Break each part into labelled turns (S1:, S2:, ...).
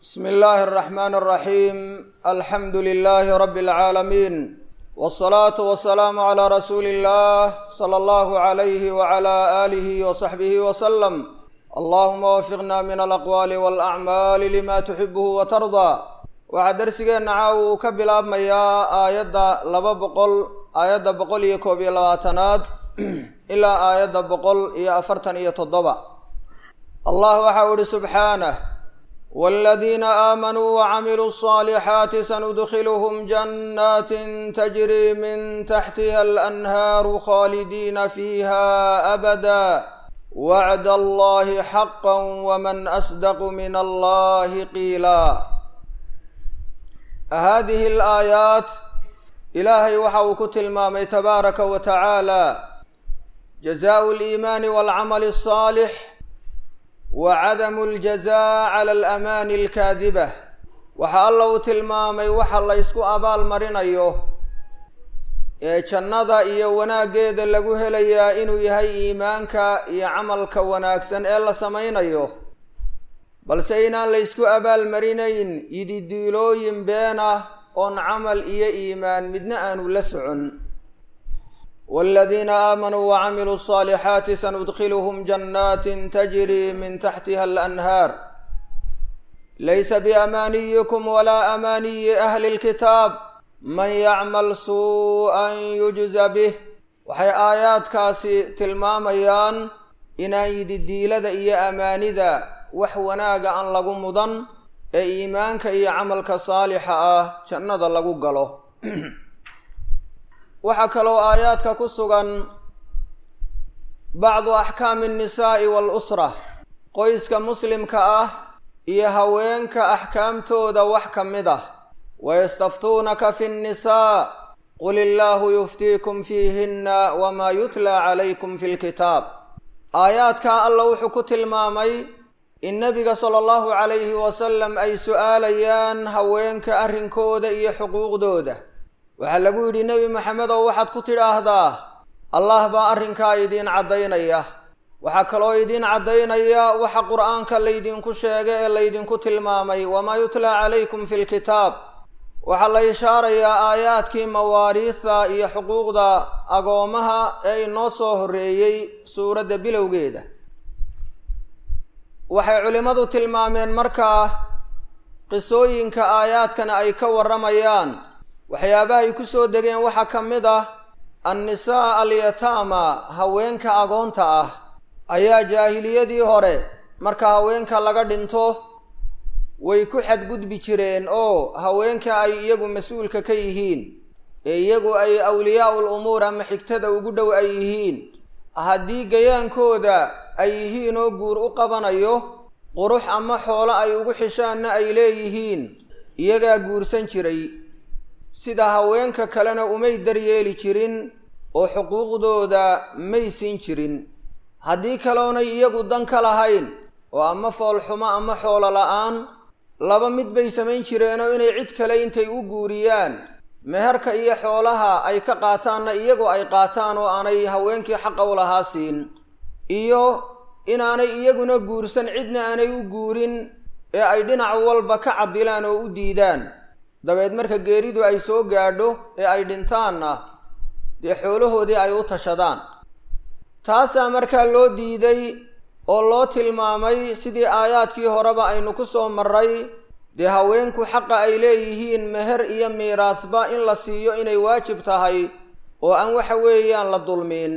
S1: bsmi illaahi alraxmaani alraxiim alxamdu lilaahi rabbi alcaalamiin wsalaatu wasalaamu calaa rasuuli illah sala allahu calayhi wacala aalihi wasaxbihi wasalam allahuma wafiqna min alaqwaali walacmaali lima tuxibuhu watardaa waxaa darsigeenna caawa uu ka bilaabmayaa aayadda laba boqol aayadda boqol iyo koob iyo labaatanaad ilaa aayadda boqol iyo afartan iyo toddoba allah waxa uu ihi subxaanah wاladiina aamanuu wacamiluu الصaalixaati sanudkilhm jannaat tajri min taxtiha alanhaaru khaalidiina fiiha abada wacd allahi xaqa wman asdaqu min allahi qiila hadihi alaayaat ilaahay waxa uu ku tilmaamay tabaaraka wa tacaala jazaءu اliimaani walcamali الصaalix wa cadamu اljazaa cala alamaani alkaadiba waxa alla uu tilmaamay waxa la ysku abaal marinayo ee jannada iyo wanaaggeeda lagu helayaa inuu yahay iimaanka iyo camalka wanaagsan ee la samaynayo balse inaan la ysku abaalmarinayn yididiilooyin been ah oon camal iyo iimaan midna aanu la socon wاladiina aamanuu wacamiluu الصaalixaati sanudkilhm jannaati tajri min taxtiha alanhaar laysa biamaaniyikum walaa amaaniyi ahli اlkitaab man yacmal suu-an yujza bih waxay aayaadkaasi tilmaamayaan inaan yididiilada iyo amaanida wax wanaaga aan lagu mudan ee iimaanka iyo camalka saalixa ah jannada lagu galo waxaa kaloo aayaadka ku sugan bacdu axkaami annisaa'i waalusra qoyska muslimka ah iyo haweenka axkaamtooda wax ka mid ah wayastaftuunaka fi nnisaa qul illaahu yuftiikum fiihinna wamaa yutlaa calaykum fi lkitaab aayaadkaa alla wuxuu ku tilmaamay in nebiga sala allahu calayhi wasalam ay su-aalayaan haweenka arrinkooda iyo xuquuqdooda waxaa lagu yidhi nebi maxamed oo waxaad ku tidhaahdaa allah baa arrinkaa idiin caddaynaya waxaa kaloo idiin caddaynaya waxa qur-aanka laydinku sheegay ee laydinku tilmaamay wamaa yutlaa calaykum fi lkitaab waxaa la ishaarayaa aayaadkii mawaariidta iyo xuquuqda agoomaha ee inoo soo horreeyey suuradda bilowgeeda waxay culimmadu tilmaameen markaa qisooyinka aayaadkana ay ka warramayaan waxyaabaha ay ku soo degeen waxaa ka mid ah annisaa alyataama haweenka agoonta ah ayaa jaahiliyadii hore marka haweenka laga dhinto way ku xadgudbi jireen oo haweenka ay iyagu mas-uulka ka yihiin ee iyagu ay awliyaa-ul umuur ama xigtada ugu dhow ay yihiin haddii gayaankooda ay yihiin oo guur u qabanayo qurux ama xoolo ay ugu xishaanna ay leeyihiin iyagaa guursan jiray sida haweenka kalena umay daryeeli jirin oo xuquuqdooda may siin jirin haddii kaloonay iyagu dan ka lahayn oo ama foolxumo ama xoolo la-aan laba mid bay samayn jireenoo inay cid kale intay u guuriyaan meherka iyo xoolaha ay ka qaataanna iyagoo ay qaataan oo aanay haweenkii xaqa u lahaa siin iyo inaanay iyaguna guursan cidna aanay u guurin ee ay dhinac walba ka cadilaan oo u diidaan dabeed marka geeridu ay soo gaadho ee ay dhintaanna dee xoolahoodii ay u tashadaan taasaa markaa loo diiday oo loo tilmaamay sidii aayaadkii horeba aynu ku soo marray dee haweenku xaqa ay leeyihiin meher iyo miiraasba in la siiyo inay waajib tahay oo aan waxa weeyaan la dulmiin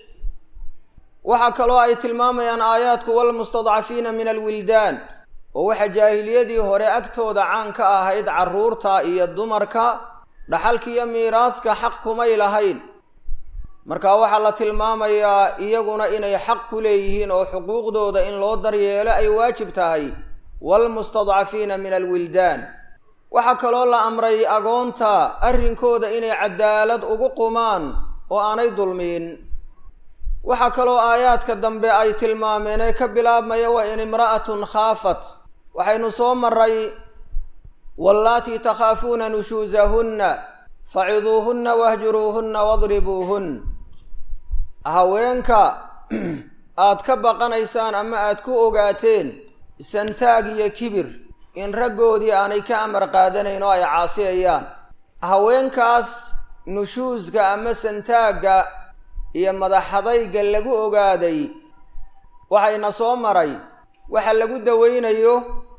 S1: waxaa kaloo ay tilmaamayaan aayaadku walmustadcafiina min alwildaan oo waxa jaahiliyadii hore agtooda caan ka ahayd carruurta iyo dumarka dhaxalkiiyo miiraaska xaq kumay lahayn marka waxaa la tilmaamayaa iyaguna inay xaq ku leeyihiin oo xuquuqdooda in loo daryeelo ay waajib tahay waalmustadcafiina min alwildaan waxaa kaloo la amray agoonta arrinkooda inay cadaalad ugu qumaan oo aanay dulmiin waxaa kaloo aayaadka dambe ay tilmaameen ee ka bilaabmaya wa in imra'atun khaafat waxaynu soo maray wallaatii takhaafuuna nushuusahunna faciduuhunna wahjuruuhunna wadribuuhun haweenka aad ka baqanaysaan ama aad ku ogaateen santaag iyo kibir in raggoodii aanay ka amar qaadanayn oo ay caasiyayaan haweenkaas nushuuska ama santaagga iyo madaxadayga lagu ogaaday waxayna soo maray waxa lagu dawaynayo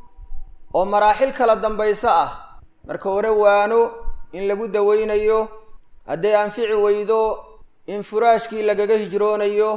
S1: oo maraaxil kala dambayso ah marka hore waano in lagu dawaynayo hadday anfici weydo in furaashkii lagaga hijroonayo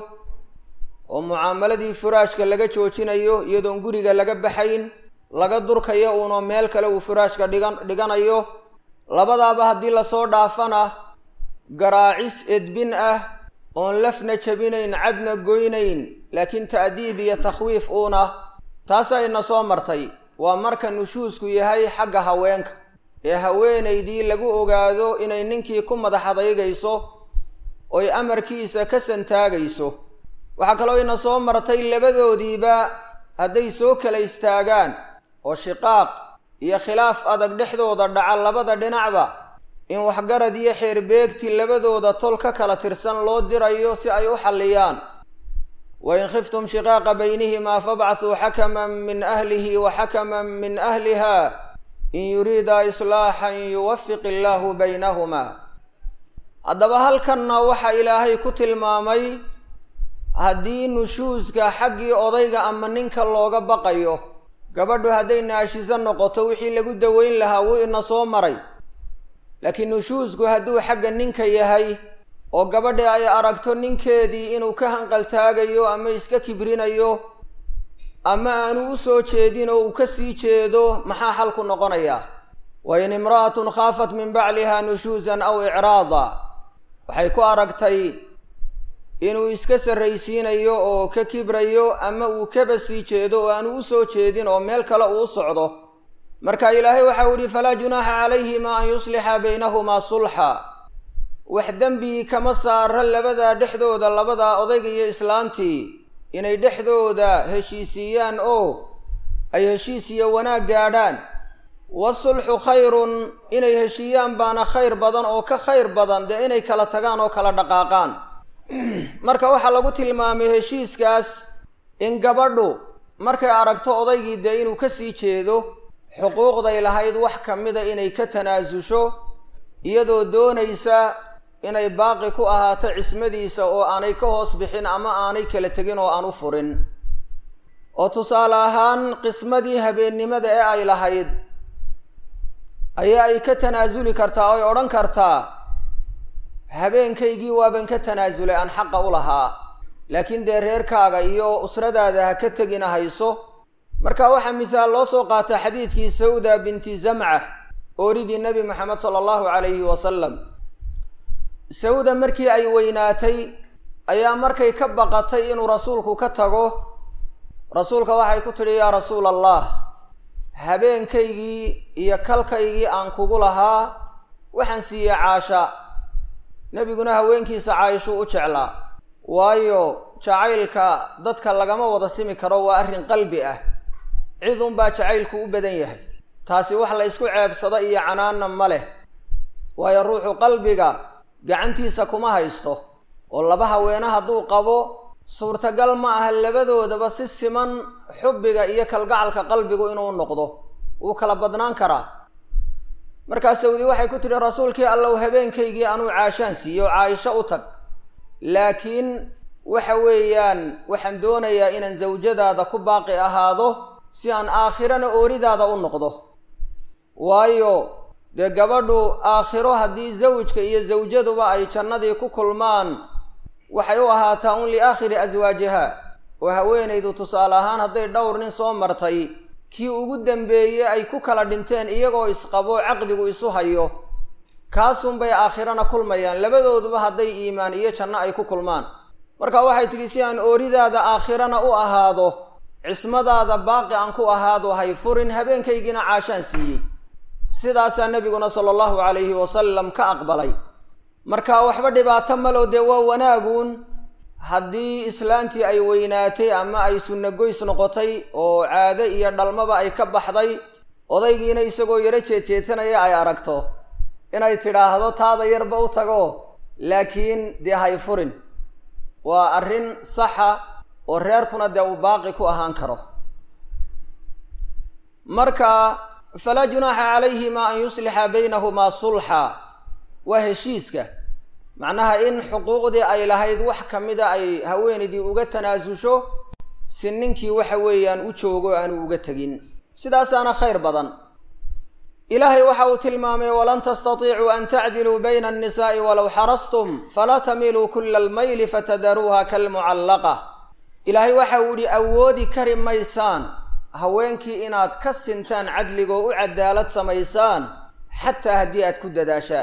S1: oo mucaamaladii furaashka laga joojinayo iyadoon guriga laga baxayn laga durkayo uunoo meel kale uu furaashka dhigan dhiganayo labadaaba haddii lasoo dhaafana garaacis edbin ah oon lafna jabinayn cadna goynayn laakiin ta'diib iyo takhwiif uuna taasayna soo martay waa marka nushuusku yahay xagga haweenka ee haweenaydii lagu ogaado inay ninkii ku madax adaygayso oy amarkiisa ka santaagayso waxaa kaloo ina soo martay labadoodiiba hadday soo kala istaagaan oo shiqaaq iyo khilaaf adag dhexdooda dhaca labada dhinacba in waxgarad iyo xeerbeegti labadooda tol ka kala tirsan loo dirayo si ay u xalliyaan wain khiftum shiqaaqa baynihimaa fabcathuu xakaman min ahlihi wa xakaman min ahliha in yuriida islaaxan yuwafiq illaahu baynahumaa haddaba halkanna waxaa ilaahay ku tilmaamay haddii nushuuska xaggii odayga ama ninka looga baqayo gabadhu hadday naashiso noqoto wixii lagu daweyn lahaa wuu ina soo maray laakiin nushuusku hadduu xagga ninka yahay oo gabadhi ay aragto ninkeedii inuu ka hanqaltaagayo ama iska kibrinayo ama aanu u soo jeedin oo uu ka sii jeedo maxaa xalku noqonayaa wa in imra'atun khaafat min bacliha nushuusan aw icraada waxay ku aragtay inuu iska sarraysiinayo oo ka kibrayo ama uu kaba sii jeedo oo aanu u soo jeedin oo meel kale uu socdo marka ilaahay waxau yihi falaa junaaxa calayhima an yuslixa baynahumaa sulxa wax dembi kama saara labadaa dhexdooda labadaa odayga iyo islaantii inay dhexdooda heshiisiiyaan oo ay heshiis iyo wanaag gaadhaan wasulxu khayrun inay heshiiyaan baana khayr badan oo ka khayr badan dee inay kala tagaan oo kala dhaqaaqaan marka waxaa lagu tilmaamay heshiiskaas in gabadhu markay aragto odaygii dee inuu ka sii jeedo xuquuqday lahayd wax ka mida inay ka tanaasusho iyadoo doonaysa inay baaqi ku ahaato cismadiisa oo aanay ka hoos bixin ama aanay kala tegin oo aan u furin oo tusaale ahaan qismadii habeennimada ee ay lahayd ayaa ay ka tanaasuli kartaa oy odhan kartaa habeenkaygii waaban ka tanaasulay aan xaqa u lahaa laakiin dee reerkaaga iyo usradaada ha ka tegina hayso marka waxaa mithaal loo soo qaata xadiidkii sawda binti zamca ooridii nebi moxamed sala allahu calayhi wasalam sawda markii ay weynaatay ayaa markay ka baqatay inuu rasuulku ka tago rasuulka waxay ku tidhi yaa rasuul allah habeenkaygii iyo kalkaygii aan kugu lahaa waxaan siiyey caasha nebiguna haweenkiisa caaishuu u jeclaa waayo jacaylka dadka lagama wada simi karo waa arrin qalbi ah cid unbaa jacaylku u badan yahay taasi wax la ysku ceebsado iyo canaanna ma leh waayo ruuxu qalbiga gacantiisa kuma haysto oo laba haweene hadduu qabo suurtagal ma aha labadoodaba si siman xubbiga iyo kalgacalka qalbigu inuu noqdo wuu kala badnaan karaa markaa sawdi waxay ku tidhi rasuulkii allow habeenkaygii anuu caashaan siiyo oo caaisho u tag laakiin waxa weeyaan waxaan doonayaa inaan zawjadaada ku baaqi ahaado si aan aakhirana ooridaada u noqdo waayo dee gabadhu aakhiro haddii zawjka iyo zawjaduba ay jannadii ku kulmaan waxay u ahaataa un liaakhiri aswaajiha oo haweenaydu tusaale ahaan hadday dhowr nin soo martay kii ugu dambeeyey ay ku kala dhinteen iyagoo isqabo caqdigu isu hayo kaasunbay aakhirana kulmayaan labadooduba hadday iimaan iyo janno ay ku kulmaan marka waxay tidhi si aan ooridaada aakhirana u ahaado cismadaada baaqi aan ku ahaado hay furin habeenkaygiina caashaan siiyey sidaasaa nebiguna sala allahu calayhi wasalam ka aqbalay marka waxba dhibaato malo dee waa wanaaguun haddii islaantii ay weynaatay ama ay sunno goys noqotay oo caado iyo dhalmaba ay ka baxday odaygiina isagoo yaro jeedjeedsanaya ay aragto inay tidhaahdo taada yarba u tago laakiin dee hay furin waa arrin saxa oo reerkuna dee uu baaqi ku ahaan karo marka falaa junaaxa calayhima an yuslixa baynahumaa sulxa waa heshiiska macnaha in xuquuqdii ay lahayd wax ka mida ay haweenaydii uga tanaasusho si ninkii waxa weeyaan u joogo aanu uga tegin sidaasaana khayr badan ilaahay waxa uu tilmaamay walan tastatiicuu an tacdiluu bayna annisaa'i walow xarastum falaa tamiiluu kula almayli fatadaruuha kalmucallaqa ilaahay waxa uu yihi awoodi kari maysaan haweenkii inaad ka sintaan cadligoo u cadaalad samaysaan xataa haddii aad ku dadaashaan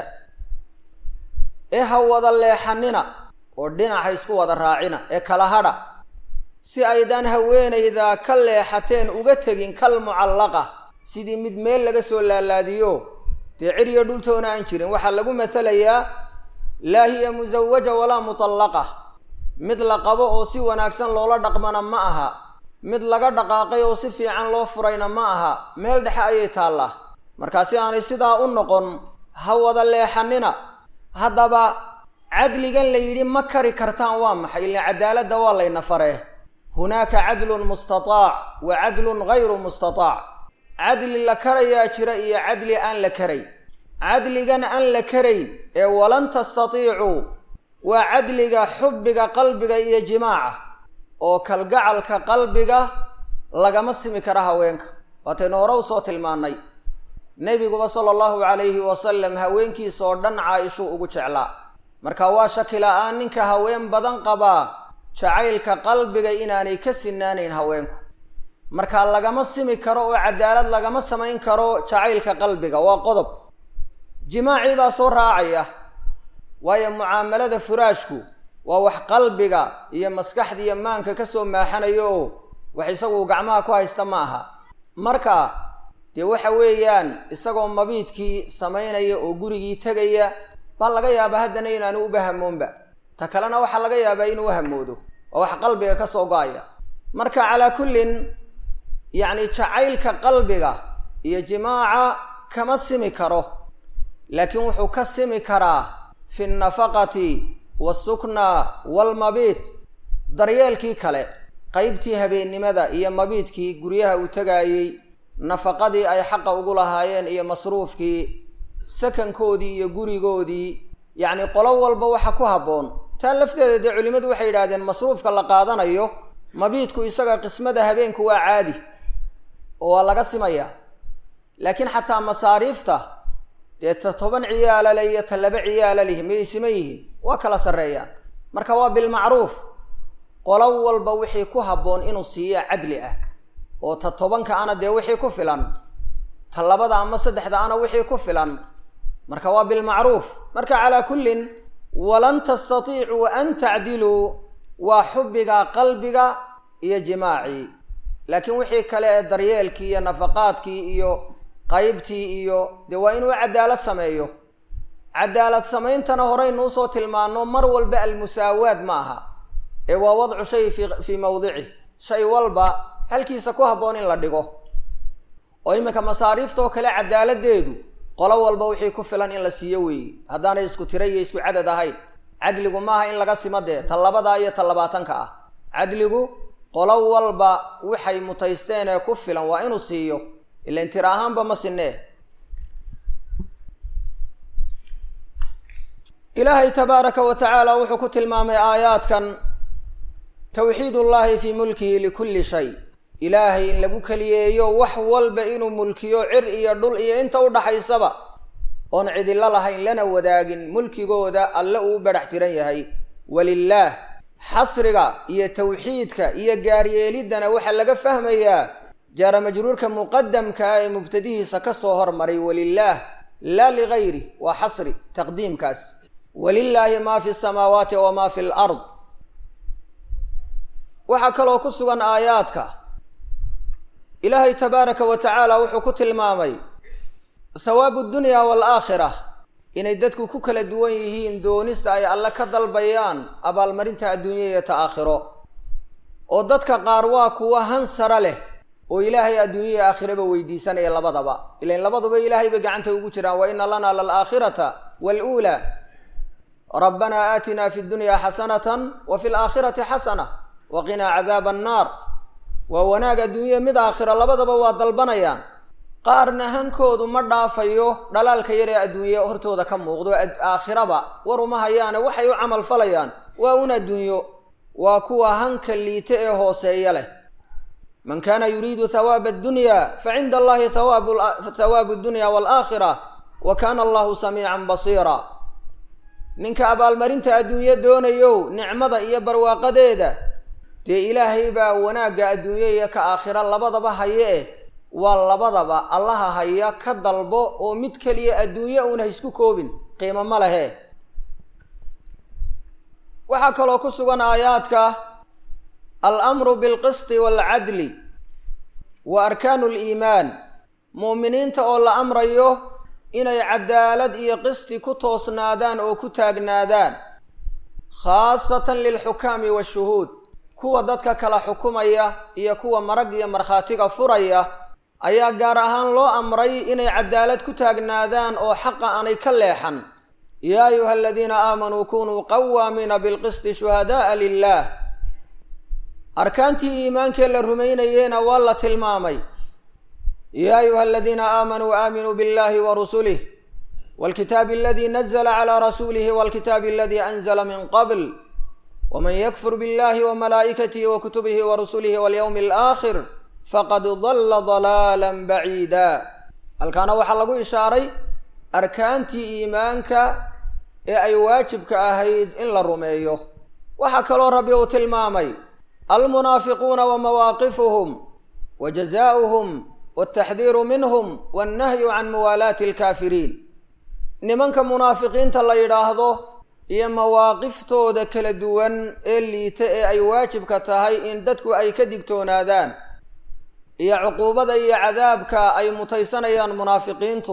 S1: ee ha wada leexanina oo dhinaca isku wada raacina ee kala hadha si aydaan haweenayda ka leexateen uga tegin kal mucallaqa sidii mid meel laga soo laalaadiyo dee ciriyo dhultoona aan jirin waxaa lagu masalayaa laa hiya musawaja walaa mutallaqa mid la qabo oo si wanaagsan loola dhaqmana ma aha mid laga dhaqaaqay oo si fiican loo furayna ma aha meel dhexe ayay taallaa markaa si aanay sidaa u noqon ha wada leexanina haddaba cadligan la yidhi ma kari kartaan waa maxay ilan cadaaladda waa layna faree hunaaka cadlun mustataac wa cadlun gayru mustataac cadli la karayaa jira iyo cadli aan la karay cadligan aan la karayn ee walan tastatiicuu waa cadliga xubbiga qalbiga iyo jimaaca oo kalgacalka qalbiga lagama simi kara haweenka waataynu hore usoo tilmaannay nebiguba sala allahu calayhi wasalam haweenkiisa oo dhan caa-ishuu ugu jeclaa marka waa shaki la-aan ninka haween badan qabaa jacaylka qalbiga inaanay ka sinaanayn haweenku marka lagama simi karo oo cadaalad lagama samayn karo jacaylka qalbiga waa qodob jimaacii baa soo raacaya waayo mucaamalada furaashku waa wax qalbiga iyo maskaxda iyo maanka kasoo maaxanayo oo wax isagu gacmaha ku haysta ma aha marka dee waxa weeyaan isagoo mabiidkii samaynaya oo gurigii tegaya baa laga yaabaa haddana inaanu uba hamoonba ta kalena waxaa laga yaabaa inuu hamoodo oo wax qalbiga kasoo go-aya marka calaa kullin yacni jacaylka qalbiga iyo jimaaca kama simi karo laakiin wuxuu ka simi karaa fi nnafaqati waalsukna waalmabiit daryeelkii kale qeybtii habeennimada iyo mabiidkii guryaha uu tegaayey nafaqadii ay xaqa ugu lahaayeen iyo masruufkii sakankoodii iyo gurigoodii yacni qolo walba waxa ku habboon taa lafteeda dee culimmadu waxay yidhahdeen masruufka la qaadanayo mabiidku isaga qismada habeenku waa caadi oo waa laga simayaa laakiin xataa masaariifta dee ta toban ciyaala le iyo ta laba ciyaala lih miyay siman yihiin waa kala sarreeyaan marka waa bilmacruuf qolo walba wixii ku habboon inuu siiya cadli ah oo ta tobanka ana dee wixii ku filan ta labada ama saddexda ana wixii ku filan marka waa bilmacruuf marka calaa kullin walan tastatiicuu an tacdiluu waa xubbiga qalbiga iyo jimaacii laakiin wixii kale ee daryeelkii iyo nafaqaadkii iyo qaybtii iyo dee waa inuu cadaalad sameeyo cadaalad sameyntana horeynu usoo tilmaano mar walba almusaawaad ma aha ee waa wadcu shay fi fii mawdici shay walba halkiisa ku habboon in la dhigo oo iminka masaariiftoo kale cadaaladeedu qolo walba wixii ku filan in la siiyo weeye haddaanay isku tira iyo isku cadad ahayn cadligu maaha in laga simo dee ta labadaa iyo ta labaatanka ah cadligu qolo walba waxay mutaysteen ee ku filan waa inuu siiyo ilan tira ahaanba ma sinee ilaahay tabaaraka wa tacaala wuxuu ku tilmaamay aayaadkan tawxiid ullaahi fii mulkihi likulli shay ilaahay in lagu keliyeeyo wax walba inuu mulkiyo cir iyo dhul iyo inta u dhaxaysaba oon cidilo lahayn lana wadaagin mulkigooda alle uu badhax tiran yahay walilaah xasriga iyo tawxiidka iyo gaaryeeliddana waxaa laga fahmayaa jaara majruurka muqadamka ah ee mubtadihiisa ka soo hormaray walilaah laa ligayri waa xasri taqdiimkaas walilaahi maa fi samaawaati wamaa fi lard waxaa kaloo ku sugan aayaadka ilaahay tabaaraka wa tacaala wuxuu ku tilmaamay thawaabu dunya waalaakhira inay dadku ku kala duwan yihiin doonista ay alle ka dalbayaan abaalmarinta adduunya iyo ta aakhiro oo dadka qaar waa kuwa hansara leh oo ilaahay adduunya iyo aakhiraba weydiisanaya labadaba ilan labaduba ilaahay bay gacanta ugu jiraan wa ina lana lalaakhirata waluulaa rabbanaa aatinaa fi dunya xasanatan wa fi laakhirati xasana wa qinaa cadaaba annaar waa wanaag adduunya mid aakhira labadaba waa dalbanayaan qaarna hankoodu ma dhaafayo dhalaalka yar ee adduunye hortooda ka muuqdo aakhiraba war uma hayaane waxay u camal falayaan waa un adduunyo waa kuwa hanka liita ee hooseeya leh man kaana yuriidu hawaaba addunya fa cinda allahi hawaabu dunya waalaakhira wa kaana allahu samiican basiira ninka abaalmarinta adduunyo doonayo nicmada iyo barwaaqadeeda dee ilaahay baa wanaagga adduunye iyo ka aakhira labadaba haye eh waa labadaba allaha haya ka dalbo oo mid keliya adduunye uuna haisku koobin qiimo ma lehe waxaa kaloo ku sugan aayaadka alamru bilqisti waalcadli wa arkaanu liimaan mu'miniinta oo la amrayo inay cadaalad iyo qisti ku toosnaadaan oo ku taagnaadaan khaasatan lilxukaami waashuhuud kuwa dadka kala xukumaya iyo kuwa marag iyo markhaatiga furaya ayaa gaar ahaan loo amray inay cadaalad ku taagnaadaan oo xaqa aanay ka leexan yaa ayuha aladiina aamanuu kunuu qawaamiina bilqisti shuhada'a lilah arkaantii iimaankee la rumaynayeena waa la tilmaamay yaa ayuha aladiina aamanuu aaminuu biاllahi wa rusulih wاlkitaabi aladi nazla clى rasuulihi wاlkitaabi aladi anzla min qabl wman ykfur biاllahi wmalaa'ikatihi wakutubihi warusulihi walyowmi alaakhir faqad dalla dalaala baciida halkaana waxaa lagu ishaaray arkaantii iimaanka ee ay waajibka ahayd in la rumeeyo waxaa kaloo rabbi uu tilmaamay almunaafiquuna wa mawaaqifuhum wa jazaa'uhum waltaxdiiru minhum wannahyu can muwaalaati alkaafiriin nimanka munaafiqiinta la yidhaahdo iyo mawaaqiftooda kala duwan ee liita ee ay waajibka tahay in dadku ay ka digtoonaadaan iyo cuquubada iyo cadaabka ay mutaysanayaan munaafiqiintu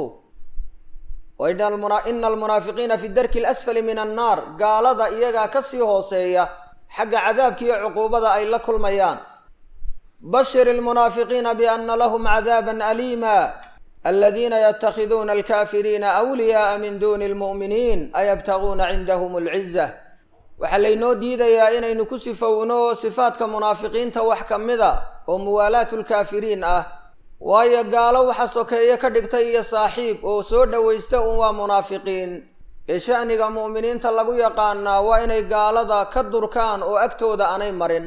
S1: ina almunaafiqiina fi darki alasfali min annaar gaalada iyagaa kasii hooseeya xagga cadaabka iyo cuquubada ay la kulmayaan bashir almunaafiqiina biana lahum cadaaban aliima aladiina yatakhiduuna alkafiriina awliyaaa min duni lmu'miniin ayabtaguuna cindahum alciza waxaa laynoo diidayaa inaynu ku sifowno sifaadka munaafiqiinta wax ka mida oo muwaalaatu lkaafiriin ah waayo gaalo waxa sokeeye ka dhigtay iyo saaxiib oo soo dhowaysta un waa munaafiqiin ee sha'niga mu'miniinta lagu yaqaanaa waa inay gaalada ka durkaan oo agtooda aanay marin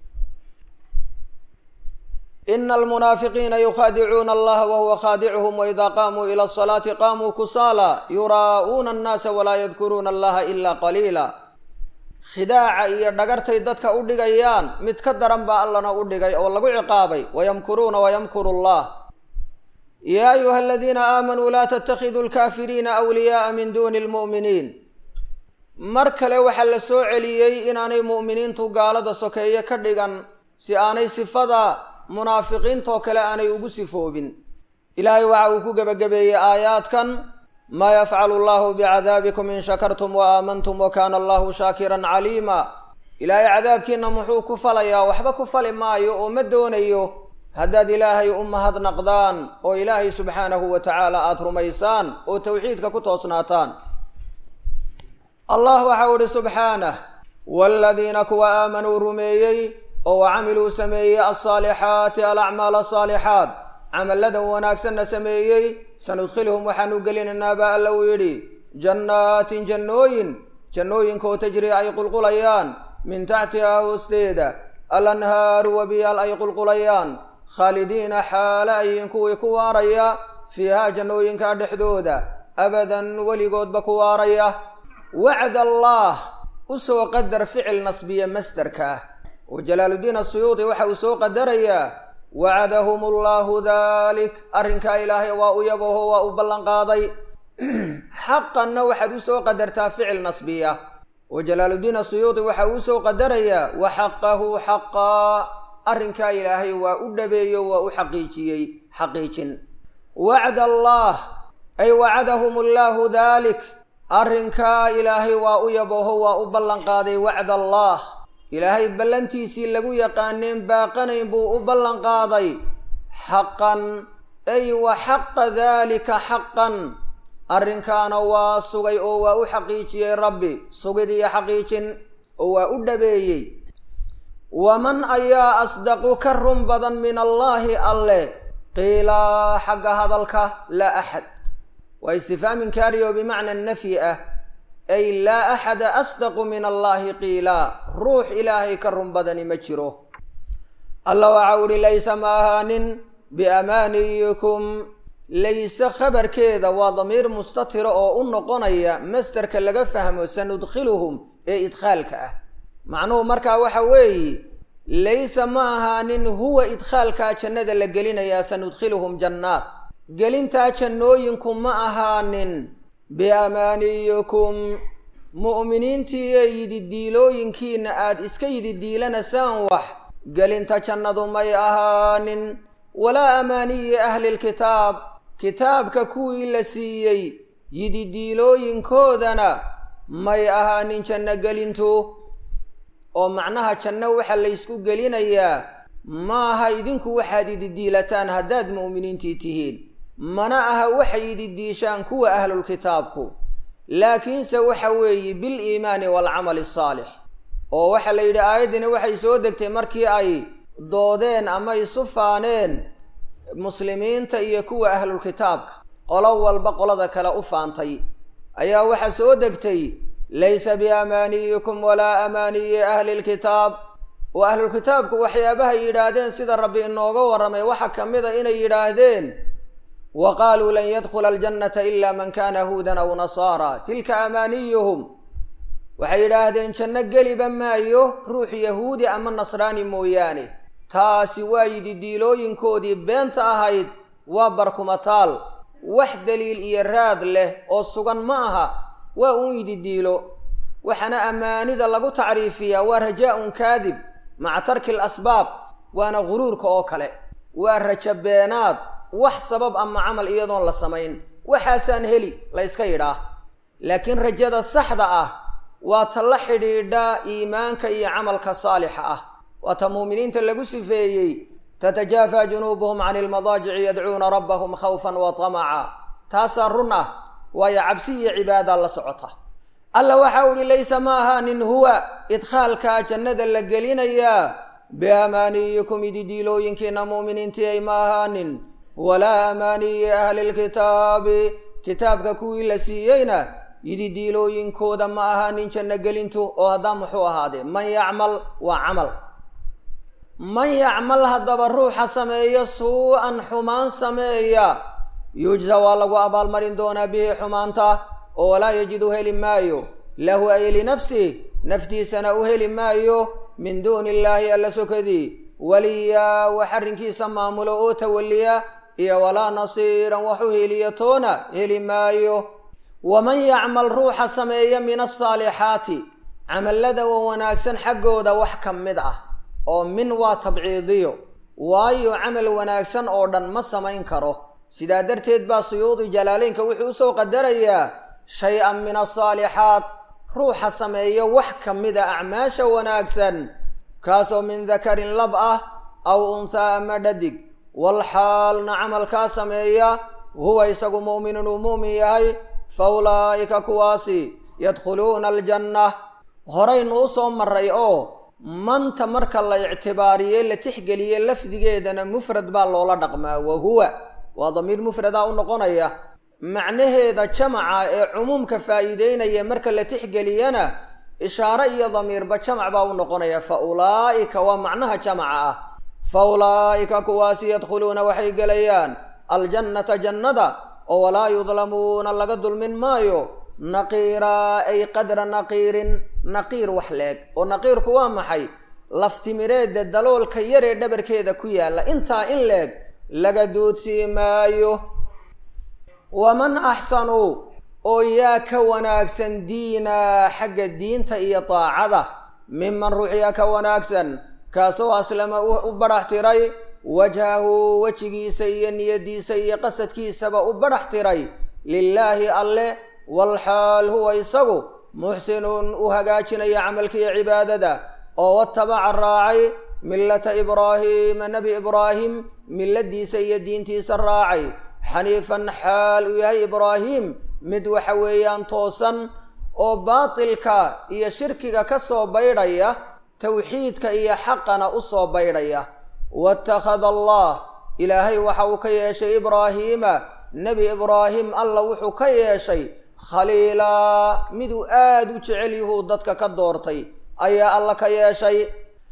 S1: ina almunaafiqiina yukhaadicuuna allaha wahuwa khaadicuhum waida qaamuu ila asalaati qaamuu kusaala yuraa'uuna annaasa walaa yadkuruuna allaha ila qaliila khidaaca iyo dhagartay dadka u dhigayaan mid ka daran baa allana u dhigay oo lagu ciqaabay wayamkuruuna wayamkuru allah yaa ayuha aladiina aamanuu laa tattakhiduu alkaafiriina awliyaaa min duuni lmu'miniin mar kale waxaa la soo celiyey inaanay mu'miniintu gaalada sokeeye ka dhigan si aanay sifada munaafiqiintoo kale aanay ugu sifoobin ilaahay waxa uu ku gebagabeeyey aayaadkan maa yafcalu allahu bicadaabikum in shakartum wa aamantum wa kaana allahu shaakiran caliima ilaahay cadaabkiina muxuu ku falayaa waxba ku fali maayo oo ma doonayo haddaad ilaahay u mahadnaqdaan oo ilaahay subxaanahu wa tacaala aada rumaysaan oo towxiidka ku toosnaataan allah waxau ihi subxaanah waaladiina kuwa aamanuu rumeeyey oo wa camiluu sameeyey alsaalixaati alacmaal asaalixaat camalladan wanaagsanna sameeyey sanudkhilhum waxaanu gelinaynaa baa alla uu yidhi jannaatin jannooyin jannooyinkaoo tajrii ay qulqulayaan min taxtihaa hoosteeda alanhaaru wabiyaal ay qulqulayaan khaalidiina xaale ayiin kuwii ku waaraya fiihaa jannooyinkaa dhexdooda abadan weligoodba ku waaraya wacd allaah usoo qadar ficil nasbiya masderka ah oo jalaaluddiin asuyuudi waxa uu soo qadarayaa wacadahum allahu dalik arrinkaa ilaahay waa u yabaho waa u ballanqaaday xaqanna waxaad usoo qadartaa ficil nasbiya oo jalaaluddiin asuyuudi waxa uu usoo qadarayaa wa xaqahu xaqaa arrinkaa ilaahay waa u dhabeeyo waa u xaqiijiyey xaqiijin wacd allah ay wacadahum allahu dalik arrinkaa ilaahay waa u yabaho waa u ballanqaaday wacd allah ilaahay ballantiisii lagu yaqaaneen baaqanayn buu u ballanqaaday xaqan ay wa xaqa daalika xaqan arrinkaana waa sugay oo waa u xaqiijiyey rabbi sugid iyo xaqiijin oo waa u dhabeeyey waman ayaa asdaqu ka run badan min allaahi alle qiilaa xagga hadalka laa axad waa istifhaam inkaari oo bimacna nafyi ah ay laa axada asdaqu min allahi qiilaa ruux ilaahay ka run badani ma jiro alla waxa uhi laysa ma ahaanin biamaaniyikum layse khabarkeeda waa damiir mustatira oo u noqonaya masderka laga fahmo sanudkhiluhum ee idkhaalka ah macnuhu markaa waxa weeye laysa ma ahaanin huwa idkhaalkaa jannada la gelinayaa sanudkhiluhum jannaat gelintaa jannooyinku ma ahaanin biamaaniyikum mu'miniintii ee yididiilooyinkiina aada iska yididiilanasaan wax gelinta jannadu may ahaanin walaa amaaniyi ahlilkitaab kitaabka kuwii la siiyey yididiilooyinkoodana may ahaanin janno gelintu oo macnaha janno waxaa laysku gelinayaa maaha idinku waxaad ididiilataan haddaad mu'miniintii tihiin mana aha waxay ididiishaan kuwa ahlulkitaabku laakiinse waxa weeye bil iimaani waalcamali asaalix oo waxaa la yidhi aayaddani waxay soo degtay markii ay doodeen ama isu faaneen muslimiinta iyo kuwa ahlulkitaabka qolo walba qolada kale u faantay ayaa waxaa soo degtay laysa biamaaniyikum walaa amaaniyi ahli lkitaab oo ahlulkitaabku waxyaabahay yidhaahdeen sida rabbi inooga warramay waxaa ka mid a inay yidhaahdeen wa qaaluu lan yadkhula aljannata ila man kana huudan aw nasaara tilka amaaniyuhum waxay yidhaahdeen janno geliba maayo ruux yahuudi ama nasraani mooyaane taasi waa yididiilooyinkoodii beenta ahayd waa barkumataal wax daliil iyo raad leh oo sugan ma aha waa uun yididiilo waxaana ammaanida lagu tacriifiyaa waa rajaa-un kaadib maca tarki alasbaab waana guruurka oo kale waa raja beenaad wax sabab ama camal iyadoon la samayn waxaasaan heli la yska yidhaah laakiin rajada saxda ah waa ta la xidhiidha iimaanka iyo camalka saalixa ah waa ta muuminiinta lagu sifeeyey tatajaafaa junuubuhum cani ilmadaajici yadcuuna rabbahum khawfan wa tamaca taasaa run ah waayo cabsi iyo cibaada la socota alla waxa uhi laysa ma ahaanin huwa idkhaalkaa jannada la gelinayaa biamaaniyikum ididiilooyinkiina mu'miniintii ay ma ahaanin walaa amaaniyi ahli lkitaabi kitaabka kuwii la siiyeyna yididiilooyinkooda ma ahaanin janno gelintu oo haddaa muxuu ahaadee man yacmal waa camal man yacmal haddaba ruuxa sameeya suu-an xumaan sameeya yujza waa lagu abaalmarin doonaa bihi xumaanta oo walaa yajidu heli maayo lahu ay linafsih naftiisana u heli maayo min duuni illaahi alla sokadii waliya wax arrinkiisa maamulo oo tawaliya iyo walaa nasiiran wax u heliya toona heli maayo waman yacmal ruuxa sameeya min asaalixaati camallada wa wanaagsan xaggooda wax ka mid ah oo min waa tabciidiyo waayo camal wanaagsan oo dhan ma samayn karo sidaa darteed baa suyuudi jalaaleynka wuxuu usoo qadarayaa shay-an min asaalixaat ruuxa sameeya wax ka mid a acmaasha wanaagsan kaasoo min dakarin lab ah aw unsaa ama dhadig wal xaalna camalkaa sameeya huwa isagu mu'minun uu mu'min yahay fa ulaa'ika kuwaasi yadkhuluuna aljanna horaynu usoo maray oo manta marka la ictibaariye la tixgeliye lafdigeedana mufrad baa loola dhaqmaa wa huwa waa damiir mufrada u noqonaya macnaheeda jamaca ee cumuumka faa'iideynaya marka la tixgeliyana ishaare iyo damiirba jamac baa u noqonaya fa ulaa'ika waa macnaha jamaca ah fa ulaa'ika kuwaasi yadkhuluuna waxay gelayaan aljannata jannada oo walaa yudlamuuna laga dulmin maayo naqiiraa ay qadra naqiirin naqiir wax leeg oo naqiirku waa maxay laftimireedda daloolka yaree dhabarkeeda ku yaalla intaa in leeg laga duudsii maayo waman axsanu oo yaa ka wanaagsan diina xagga diinta iyo daacada miman ruux yaa ka wanaagsan kaasoo aslama u badhax tiray wajhahu wejigiisa iyo niyadiisa iyo qasadkiisaba u badhax tiray lilaahi alle walxaal huwa isagu muxsinun u hagaajinaya camalkiiyo cibaadada oo watabaca raacay millata ibraahiima nebi ibraahim milladiisa iyo diintiisa raacay xaniifan xaal uu yahay ibraahim mid waxa weeyaan toosan oo baatilka iyo shirkiga ka soo baydhaya tawxiidka iyo xaqana u soo baydhaya watakhada allah ilaahay waxa uu ka yeeshay ibraahiima nebi ibraahim alla wuxuu ka yeeshay khaliilaa miduu aada u jecel yuhuu dadka ka doortay ayaa alla ka yeeshay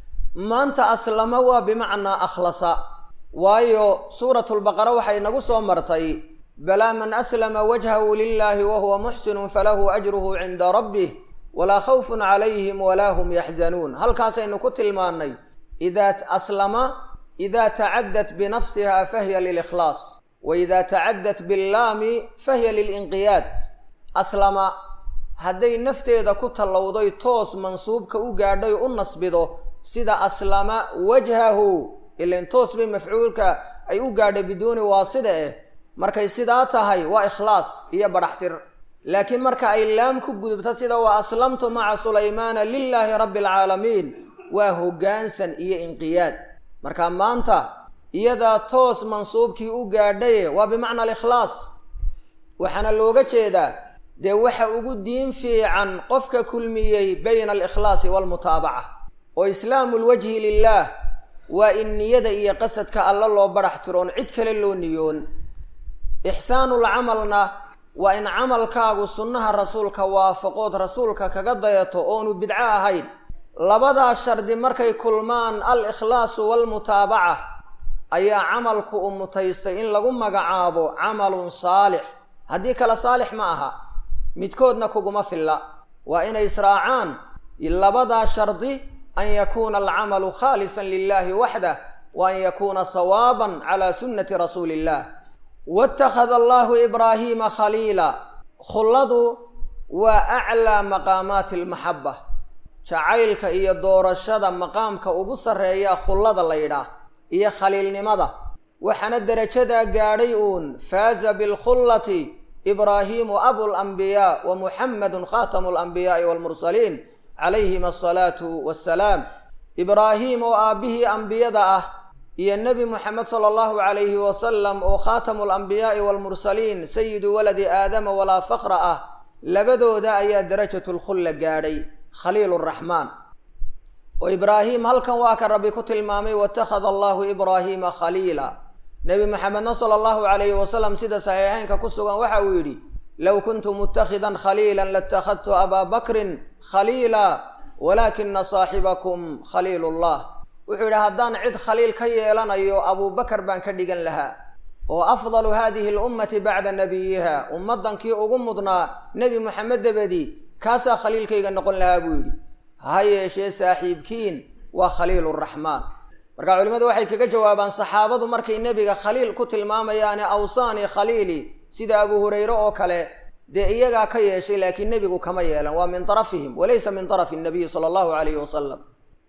S1: maanta aslama waa bimacnaa akhlasa waayo suuratulbaqara waxay nagu soo martay balaa man aslama wajhahu lilaahi wa huwa muxsinun falahu ajruhu cinda rabbih walaa khawfun calayhim walaa hum yaxzanuun halkaasaynu ku tilmaannay idaa aslama ida tacaddat binafsiha fahiya lilikhlaas wa ida tacaddat billaami fahiya lilinqiyaad aslama hadday nafteeda ku tallowday toos mansuubka u gaadhay u nasbido sida aslama wajhahu ilan toos bay mafcuulka ay u gaadhay biduuni waasida eh markay sidaa tahay waa ikhlaas iyo badhaxtir laakiin marka ay laam ku gudubto sida wa aslamtu maca sulaymaana lilaahi rabbi alcaalamiin waa hoggaansan iyo inqiyaad marka maanta iyadaa toos mansuubkii u gaadhaye waa bimacna alikhlaas waxaana looga jeedaa dee waxa ugu diin fiican qofka kulmiyey bayna alikhlaasi waalmutaabaca oo islaamu lwajhi lilaah waa in niyada iyo qasadka alla loo badhax tiroon cid kale loo niyoon ixsaanul camalna waa in camalkaagu sunnaha rasuulka waafaqood rasuulka kaga dayato oonu bidco ahayn labadaa shardi markay kulmaan al ikhlaasu waalmutaabaca ayaa camalku u mutaystay in lagu magacaabo camalun saalix haddii kale saalix ma aha midkoodna kuguma filla waa inay israacaan labadaa shardi an yakuuna alcamalu khaalisan lilahi waxdah wa an yakuuna sawaaban cala sunnati rasuuli illah waittakhada allahu ibraahiima khaliila khulladu waa aclaa maqaamaati almaxaba jacaylka iyo doorashada maqaamka ugu sarreeya khullada la yidhaah iyo khaliilnimada waxaana derajadaa gaadhay uun faaza bilkhullati ibraahiimu abulambiyaa wa muxamedun khaatamu alambiyaai waalmursaliin calayhim asalaatu wassalaam ibraahiim oo aabbihii ambiyada ah iyo nebi moxamed sala allahu calayhi wasalam oo khaatamu alambiyaai waalmursaliin sayidu waladi aadama walaa fakra ah labadooda ayaa darajatulkhulla gaadhay khaliil raxmaan oo ibraahim halkan waa ka rabbi ku tilmaamay watakhada allahu ibraahiima khaliila nebi maxamedna sala allahu calayhi wasalam sida saxiixeynka ku sugan waxa uu yidhi low kuntu mutakhidan khaliila latakhadtu abaa bakrin khaliila walaakina saaxibakum khaliil llah wuxuu yidhi haddaan cid khaliil ka yeelanayo abuubakar baan ka dhigan lahaa oo afdalu hadihi lummati bacda nabiyiha ummaddankii ugu mudnaa nebi moxamed dabadi kaasaa khaliilkayga noqon lahaa buu yidhi ha yeeshee saaxiibkiin waa khaliiluraxmaan marka culimmadu waxay kaga jawaabaan saxaabadu markay nebiga khaliil ku tilmaamayaane awsaani khaliili sida abu hurayre oo kale dee iyagaa ka yeeshay laakiin nebigu kama yeelan waa min tarafihim walaysa min tarafi nabiyi sala allahu calayhi wasalam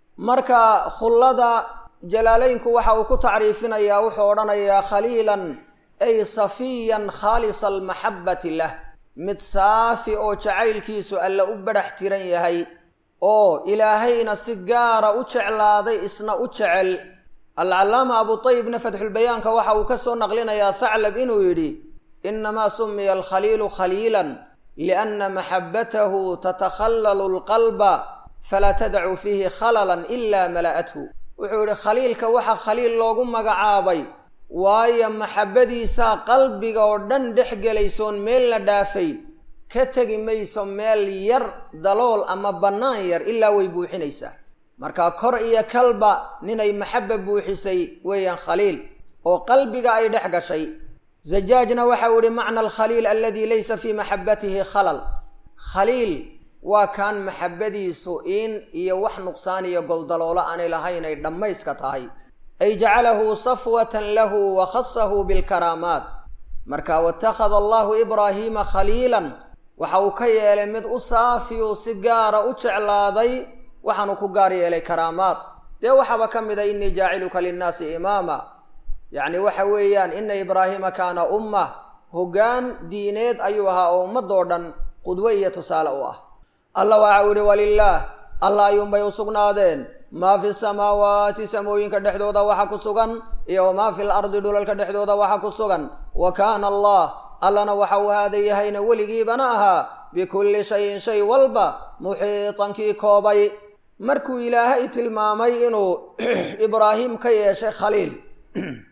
S1: marka khullada jalaalaynku waxa uu ku tacriifinayaa wuxuu odhanayaa khaliilan ay safiyan khaalisa almaxabbati lah mid saafi oo jacaylkiisu alla u badhax tiran yahay oo ilaahayna si gaara u jeclaaday isna u jecel alcallaama abutayibna fatxulbayaanka waxa uu ka soo naqlinayaa thaclab inuu yidhi inamaa sumiya alkhaliilu khaliilan lianna maxabbatahu tatakhallalu alqalba falaa tadacu fiihi khalalan ila mala'athu wuxuu yidhi khaliilka waxa khaliil loogu magacaabay waayo maxabbadiisaa qalbiga oo dhan dhex gelaysoon meel la dhaafay ka tegi mayso meel yar dalool ama bannaan yar ilaa way buuxinaysaa marka kor iyo kalba ninay maxabba buuxisay weeyaan khaliil oo qalbiga ay dhex gashay zajaajna waxau ihi macna alkhaliil aladi laysa fii maxabbatihi khalal khaliil waa kaan maxabbadiisu in iyo wax nuqsaan iyo goldaloolo aanay lahayn ay dhammayska tahay ay jacalahu safwatan lahu wa khasahu bilkaraamaat marka watakhada allahu ibraahiima khaliilan waxa uu ka yeelay mid u saafiyu si gaara u jeclaaday waxaanu ku gaar yeelay karaamaad dee waxaaba ka mid a innii jaaciluka linnaasi imaama yacni waxa weeyaan ina ibraahiima kaana umma hoggaan diineed ayuu ahaa oo ummadoo dhan qudwe iyo tusaale u ah alla waxa uu yihi walilaah alla ayuunbay u sugnaadeen maa fi samaawaati samooyinka dhexdooda waxa ku sugan iyo wamaa fi lardi dhulalka dhexdooda waxa ku sugan wa kaana allah allana waxa uu haada yahayna weligiibana ahaa bikulli shayin shay walba muxiitankii koobay markuu ilaahay tilmaamay inuu ibraahim ka yeeshay khaliil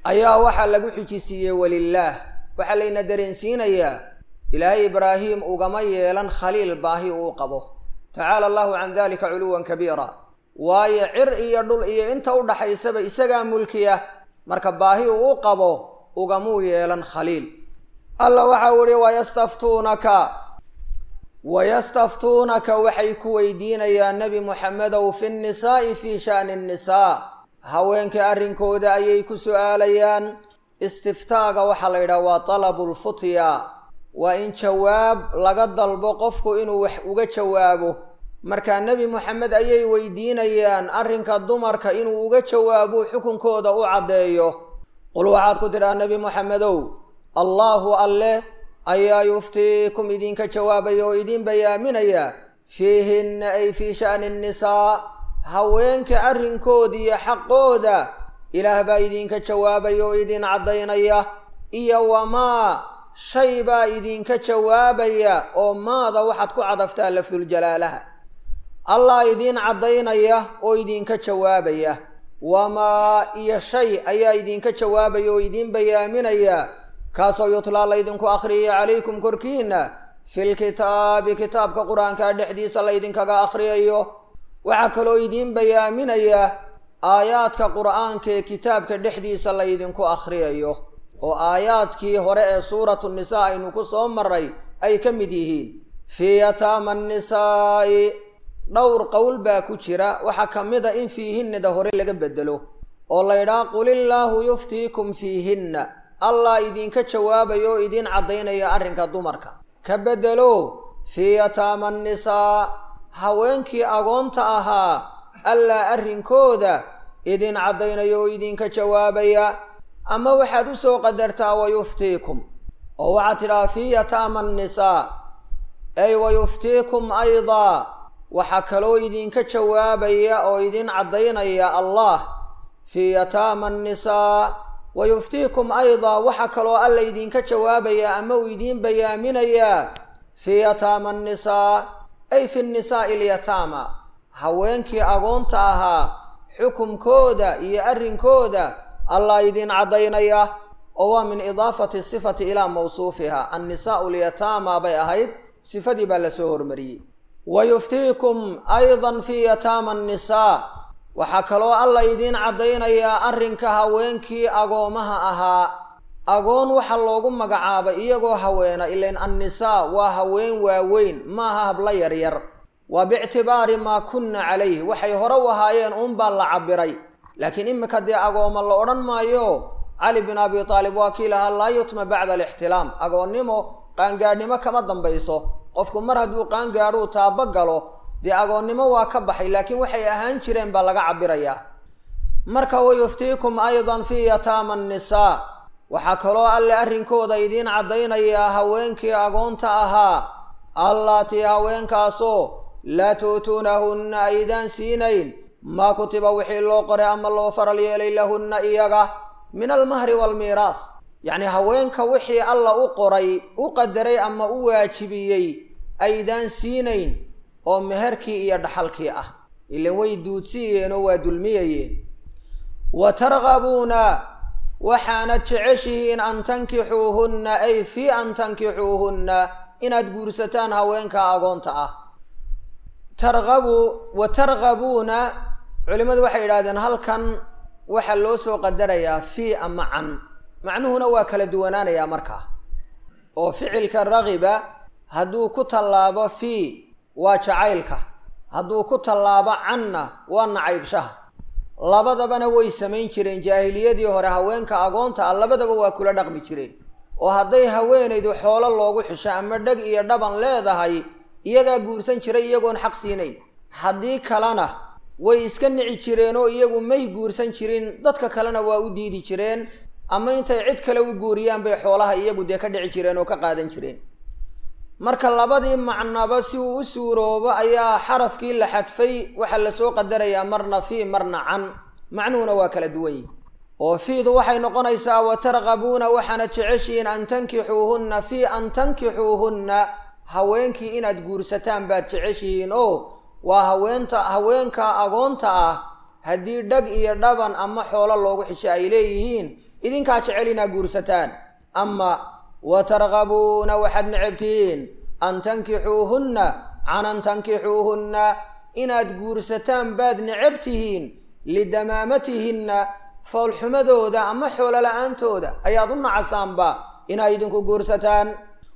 S1: ayaa waxaa lagu xijisiiyey walilaah waxaa layna dareensiinayaa ilaahay ibraahim ugama yeelan khaliil baahi uu qabo tacaala allahu can dalika culuwan kabiira waayo cir iyo dhul iyo inta u dhaxaysaba isagaa mulkiya marka baahi uu u qabo ugamuu yeelan khaliil alla waxa u ihi wayastaftuunaka wayastaftuunaka waxay ku weydiinayaan nebi muxamedow fi nnisaa'i fii sha'ni nnisaa haweenka arrinkooda ayay ku su'aalayaan istiftaaga waxaa la yidhaha waa talabu lfutya waa in jawaab laga dalbo qofku inuu wax uga jawaabo markaa nebi moxamed ayay weydiinayaan arrinka dumarka inuu uga jawaabo xukunkooda u caddeeyo qul waxaad ku tidhaha nebi moxamedow allaahu alle ayaa yuftiikum idinka jawaabaya oo idin bayaaminaya fiihinna ay fii sha'ni nnisaa haweenka arrinkooda iyo xaqooda ilaah baa idinka jawaabaya oo idin caddaynaya iyo wamaa shay baa idinka jawaabaya oo maada waxaad ku cadaftaa lafduljalaalaha allah idiin caddaynaya oo idinka jawaabaya wamaa iyo shay ayaa idinka jawaabaya oo idiin bayaaminaya kaasoo yutlaa laydinku akhriyaya calaykum korkiina filkitaabi kitaabka qur-aanka dhexdiisa laydinkaga akhriyayo waxaa kaloo idiin bayaaminaya aayaadka qur-aanka ee kitaabka dhexdiisa laydinku akhriyayo oo aayaadkii hore ee suuratu nisaa aynu ku soo maray ay ka mid yihiin fii yataama annisaa'i dhowr qowl baa ku jira waxaa ka mid a in fiihinnada hore laga bedelo oo laydhaha qul illaahu yuftiikum fiihinna allah idinka jawaabaya oo idiin caddaynaya arrinka dumarka ka bedelo fii yataama annisaa haweenkii agoonta ahaa allaa arrinkooda idin caddaynaya oo idinka jawaabaya ama waxaad u soo qadartaa wayuftiikum oo waxaad tidhaha fii yataama annisaa ay wayuftiikum aydaa waxaa kaloo idinka jawaabaya oo idin caddaynaya allah fii yataama annisaa wayuftiikum aydaa waxaa kaloo alla idinka jawaabaya ama uu idiin bayaaminayaa fii yataama annisaa ay fi nnisaa'i alyataama haweenkii agoonta ahaa xukumkooda iyo arrinkooda allah idiin caddaynaya oo waa min idaafati sifati ilaa mawsuufiha annisaa'u alyataama bay ahayd sifadii baa lasoo hormariyey wayuftiikum aydan fii yataama annisaa waxaa kaloo alla idiin caddaynayaa arrinka haweenkii agoomaha ahaa agoon waxaa loogu magacaabay iyagoo haweena ilain annisaa waa haween waaweyn maaha habla yaryar waa biictibaari maa kunna calayh waxay hore u ahaayeen uunbaa la cabbiray laakiin iminka dee agooma la odhan maayo cali bin abi taalib waa kii lahaa laa yutma bacda alixtilaam agoonnimo qaangaadhnimo kama dambayso qofku mar hadduu qaangaadhuu taabo galo dee agoonnimo waa ka baxay laakiin waxay ahaan jireen baa laga cabbirayaa marka wayuftiikum aydan fii yataama annisaa waxaa kaloo alle arrinkooda idiin caddaynayaa haweenkii agoonta ahaa allaatii haweenkaasoo laa tu'tuunahunna aydaan siinayn maa kutiba wixii loo qoray ama loo faral yeelay lahunna iyaga min almahri waalmiiraas yacnii haweenka wixii alla u qoray u qadaray ama u waajibiyey aydaan siinayn oo meherkii iyo dhaxalkii ah ilan way duudsiyeenoo waa dulmiyayeen wa targabuuna waxaanad jeceshihiin an tankixuuhunna ay fii an tankixuuhunna inaad guursataan haweenka agoonta ah targabu wa targabuuna culimmadu waxay yidhahdeen halkan waxaa loo soo qadarayaa fii ama can macnuhuna waa kala duwanaanayaa markaa oo ficilka ragiba hadduu ku tallaabo fii waa jacaylka hadduu ku tallaabo canna waa nacaybshaha labadabana way samayn jireen jaahiliyadii hore haweenka agoonta ah labadaba waa kula dhaqmi jireen oo hadday haweenaydu xoolo loogu xisho ama dheg iyo dhaban leedahay iyagaa guursan jiray iyagoon xaq siinayn haddii kalena way iska nici jireen oo iyagu may guursan jirin dadka kalena waa u diidi jireen ama intay cid kale u guuriyaan bay xoolaha iyagu dee ka dhici jireen oo ka qaadan jireen marka labadii macnaba si uu u suuroobo ayaa xarafkii la xadfay waxaa lasoo qadarayaa marna fii marna can macnuhuna waa kala duwan yihi oo fiidu waxay noqonaysaa wa targabuuna waxaana jeceshihiin an tankixuuhunna fii an tankixuuhunna haweenkii inaad guursataan baad jeceshihiin oo waa haweenta haweenka agoonta ah haddii dhag iyo dhaban ama xoolo loogu xisho ay leeyihiin idinkaa jecel inaa guursataan ama wa targabuuna waxaad necab tihiin an tankixuuhunna can an tankixuuhunna inaad guursataan baad necab tihiin lidamaamatihinna foolxumadooda ama xoolo la-aantooda ayaad u nacasaanba inaad idinku guursataan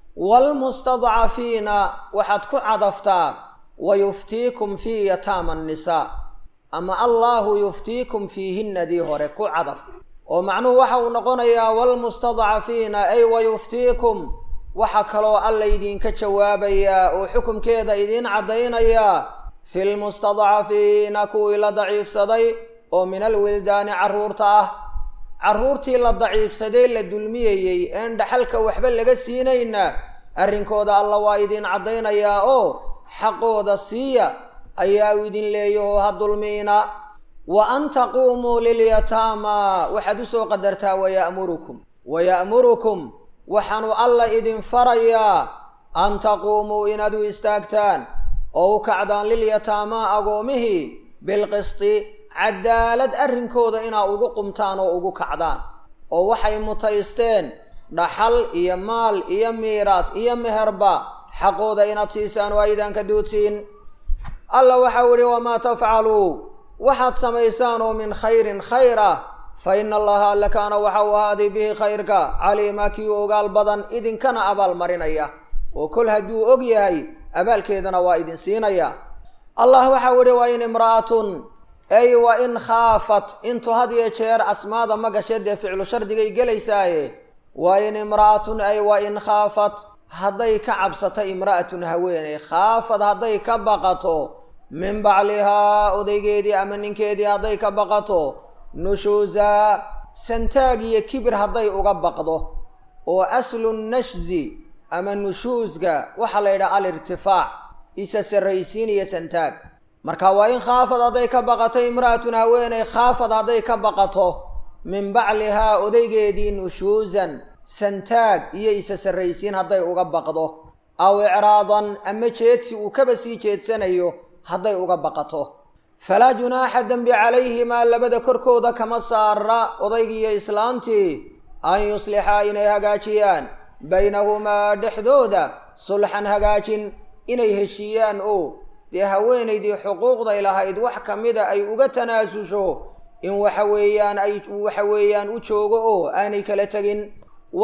S1: waalmustadcafiina waxaad ku cadaftaa wa yuftiikum fii yataama annisaa ama allaahu yuftiikum fiihinnadii hore ku cadaf oo macnuhu waxa uu noqonayaa waalmustadcafiina ay wa yuftiikum waxa kaloo alla idinka jawaabayaa oo xukumkeeda idiin caddaynayaa fi lmustadcafiina kuwii la daciifsaday oo min alwildaani carruurta ah carruurtii la daciifsaday la dulmiyayey een dhaxalka waxba laga siinayna arrinkooda alla waa idin caddaynayaa oo xaqooda siiya ayaa u idin leeyahoo ha dulmiina wa an taquumuu lilyataama waxaad usoo qadartaa waya'murukum waya'murukum waxaanu alla idin farayaa an taquumuu inaad u istaagtaan oo u kacdaan lilyataamaa agoomihii bilqisti cadaalad arrinkooda inaa ugu qumtaan oo ugu kacdaan oo waxay mutaysteen dhaxal iyo maal iyo miiraas iyo meherba xaqooda inaad siisaan oo aydaan ka duudsiin alla waxau idhi wamaa tafcaluu waxaad samaysaan oo min khayrin khayr ah fa ina allaha alla kaana waxa uu ahaaday bihi khayrka caliima kii ogaal badan idinkana abaalmarinaya oo kol hadduu og yahay abaalkeedana waa idin siinaya allah waxau idhi wa in imra'atun ay wa in khaafat intu had iyo jeer asmaada ma gashe dee ficlu shardigay gelaysaaye wa in imra'atun ay wa in khaafat hadday ka cabsato imra'atun haweeney khaafad hadday ka baqato min baclihaa odaygeedii ama ninkeedii hadday ka baqato nushuusa santaag iyo kibir hadday uga baqdo oo aslu nashzi ama nushuusga waxaa la yidhaha alirtifaac isa sarraysiin iyo santaag marka waa in khaafad hadday ka baqato imra'atun haweeney khaafad hadday ka baqato min baclihaa odaygeedii nushuusan santaag iyo isa sarraysiin hadday uga baqdo aw icraadan ama jeedsi uu kaba sii jeedsanayo hadday uga baqato falaa junaaxa dembi calayhimaa labada korkooda kama saara odaygiiyo islaantii an yuslixaa inay hagaajiyaan baynahumaa dhexdooda sulxan hagaajin inay heshiiyaan oo dee haweenaydii xuquuqday lahayd wax ka mida ay uga tanaasusho in waxa weeyaan ay waxa weeyaan u joogo oo aanay kala tegin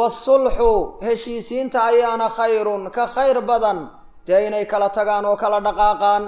S1: waasulxu heshiisiinta ayaana khayrun ka khayr badan dee inay kala tagaan oo kala dhaqaaqaan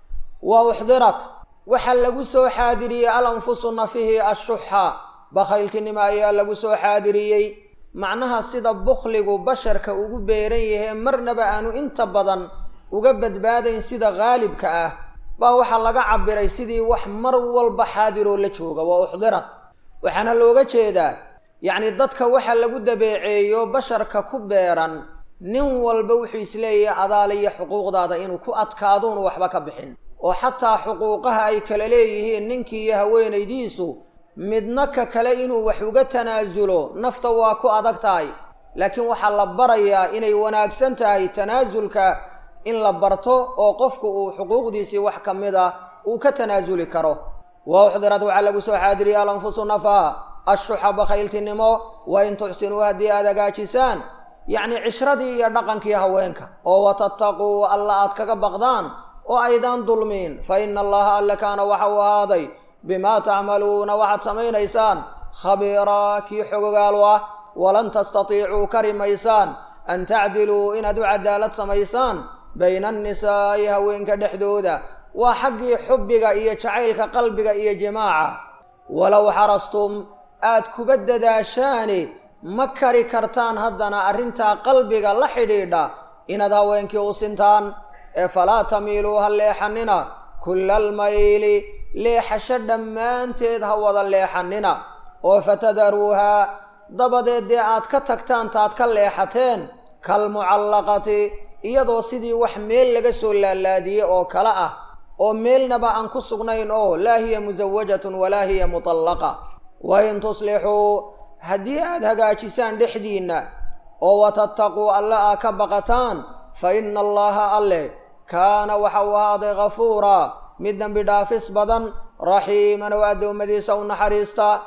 S1: wa uxdirat waxaa lagu soo xaadiriyey al anfusu nafihi ashuxa bakhayltinimo ayaa lagu soo xaadiriyey macnaha sida bukhligu basharka ugu beeran yahe marnaba aanu inta badan uga badbaadayn sida haalibka ah baa waxaa laga cabiray sidii wax mar walba xaadiroo la jooga waa uxdirat waxaana looga jeedaa yacni dadka waxa lagu dabeeceeyo basharka ku beeran nin walba wuxuu isleeyahay adaaliyo xuquuqdaada inuu ku adkaaduunu waxba ka bixin oo xataa xuquuqaha ay kala leeyihiin ninkii iyo haweenaydiisu midna ka kale inuu wax uga tanaasulo nafta waa ku adag tahay laakiin waxaa la barayaa inay wanaagsan tahay tanaasulka in la barto oo qofku uu xuquuqdiisii wax ka mid a uu ka tanaasuli karo wa uxdirad waxaa lagu soo xaadiriya alanfusu nafa ashuxa bakhayltinimo wa in tuxsinuu haddii aada hagaajisaan yacni cishradii iyo dhaqankii haweenka oo watattaquu alla aad kaga baqdaan oo aydaan dulmiin fa ina allaha alle kaana waxa uu ahaaday bimaa tacmaluuna waxaad samaynaysaan khabiiraa kii xogogaalu ah walan tastatiicuu kari maysaan an tacdiluu inaad u cadaalad samaysaan bayna annisaa'i haweenka dhexdooda waa xaggii xubbiga iyo jacaylka qalbiga iyo jimaaca walow xarastum aad kuba dadaashaani ma kari kartaan haddana arrintaa qalbiga la xidhiidha inaad haweenkii u sintaan ee falaa tamiiluu ha leexanina kulla almayli leexasho dhammaanteed ha wada leexanina oo fatadaruuhaa dabadeed dee aad ka tagtaan taad ka leexateen kalmucallaqati iyadoo sidii wax meel laga soo laalaadiyey oo kale ah oo meelnaba aan ku sugnayn oo laa hiya musawajatun walaa hiya mutallaqa wa in tuslixuu haddii aad hagaajisaan dhexdiinna oo watattaquu alle aa ka baqataan fa ina allaha alle kaana waxa uu ahaaday ghafuuraa mid dembi dhaafis badan raxiiman oo addoommadiisa u naxariista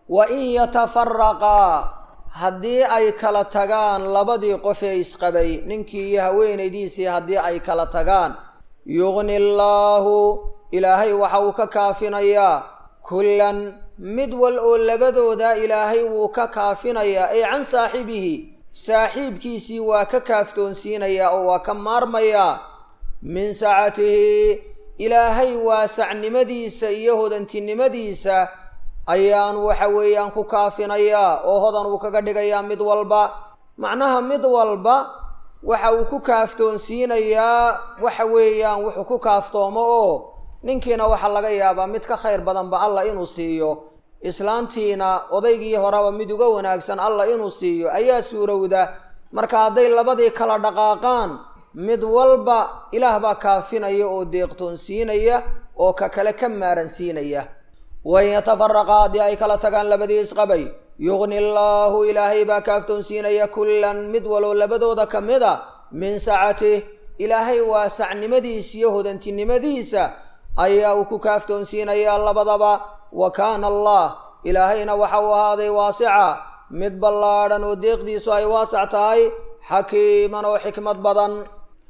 S1: wa in yatafaraqaa haddii ay kala tagaan labadii qof ee isqabay ninkii iyo haweenaydiisii haddii ay kala tagaan yugni allaahu ilaahay waxa uu ka kaafinayaa kullan mid wal oo labadooda ilaahay wuu ka kaafinayaa ay can saaxibihi saaxiibkiisii waa ka kaaftoonsiinayaa oo waa ka maarmayaa min sacatihi ilaahay waasacnimadiisa iyo hodantinimadiisa ayaan waxa weeyaan ku kaafinayaa oo hodan uu kaga dhigayaa mid walba macnaha mid walba waxa uu ku kaaftoonsiinayaa waxa weeyaan wuxuu ku kaaftoomo oo ninkiina waxaa laga yaabaa mid ka khayr badanba allah inuu siiyo islaantiina odaygii horeba mid uga wanaagsan allah inuu siiyo ayaa suurowda marka hadday labadii kala dhaqaaqaan mid walba ilaah baa kaafinaya oo deeqtoonsiinaya oo ka kale ka maaransiinaya wain yatafaraqa haddii ay kala tagaan labadii isqabay yugni allaahu ilaahay baa kaaftoonsiinaya kullan mid waloo labadooda ka mid a min sacatih ilaahay waasacnimadiisa iyo hodantinimadiisa ayaa uu ku kaaftoonsiinayaa labadaba wa kaana allah ilaahayna waxa uu ahaaday waasica mid ballaadhan oo deeqdiisu ay waasac tahay xakiiman oo xikmad badan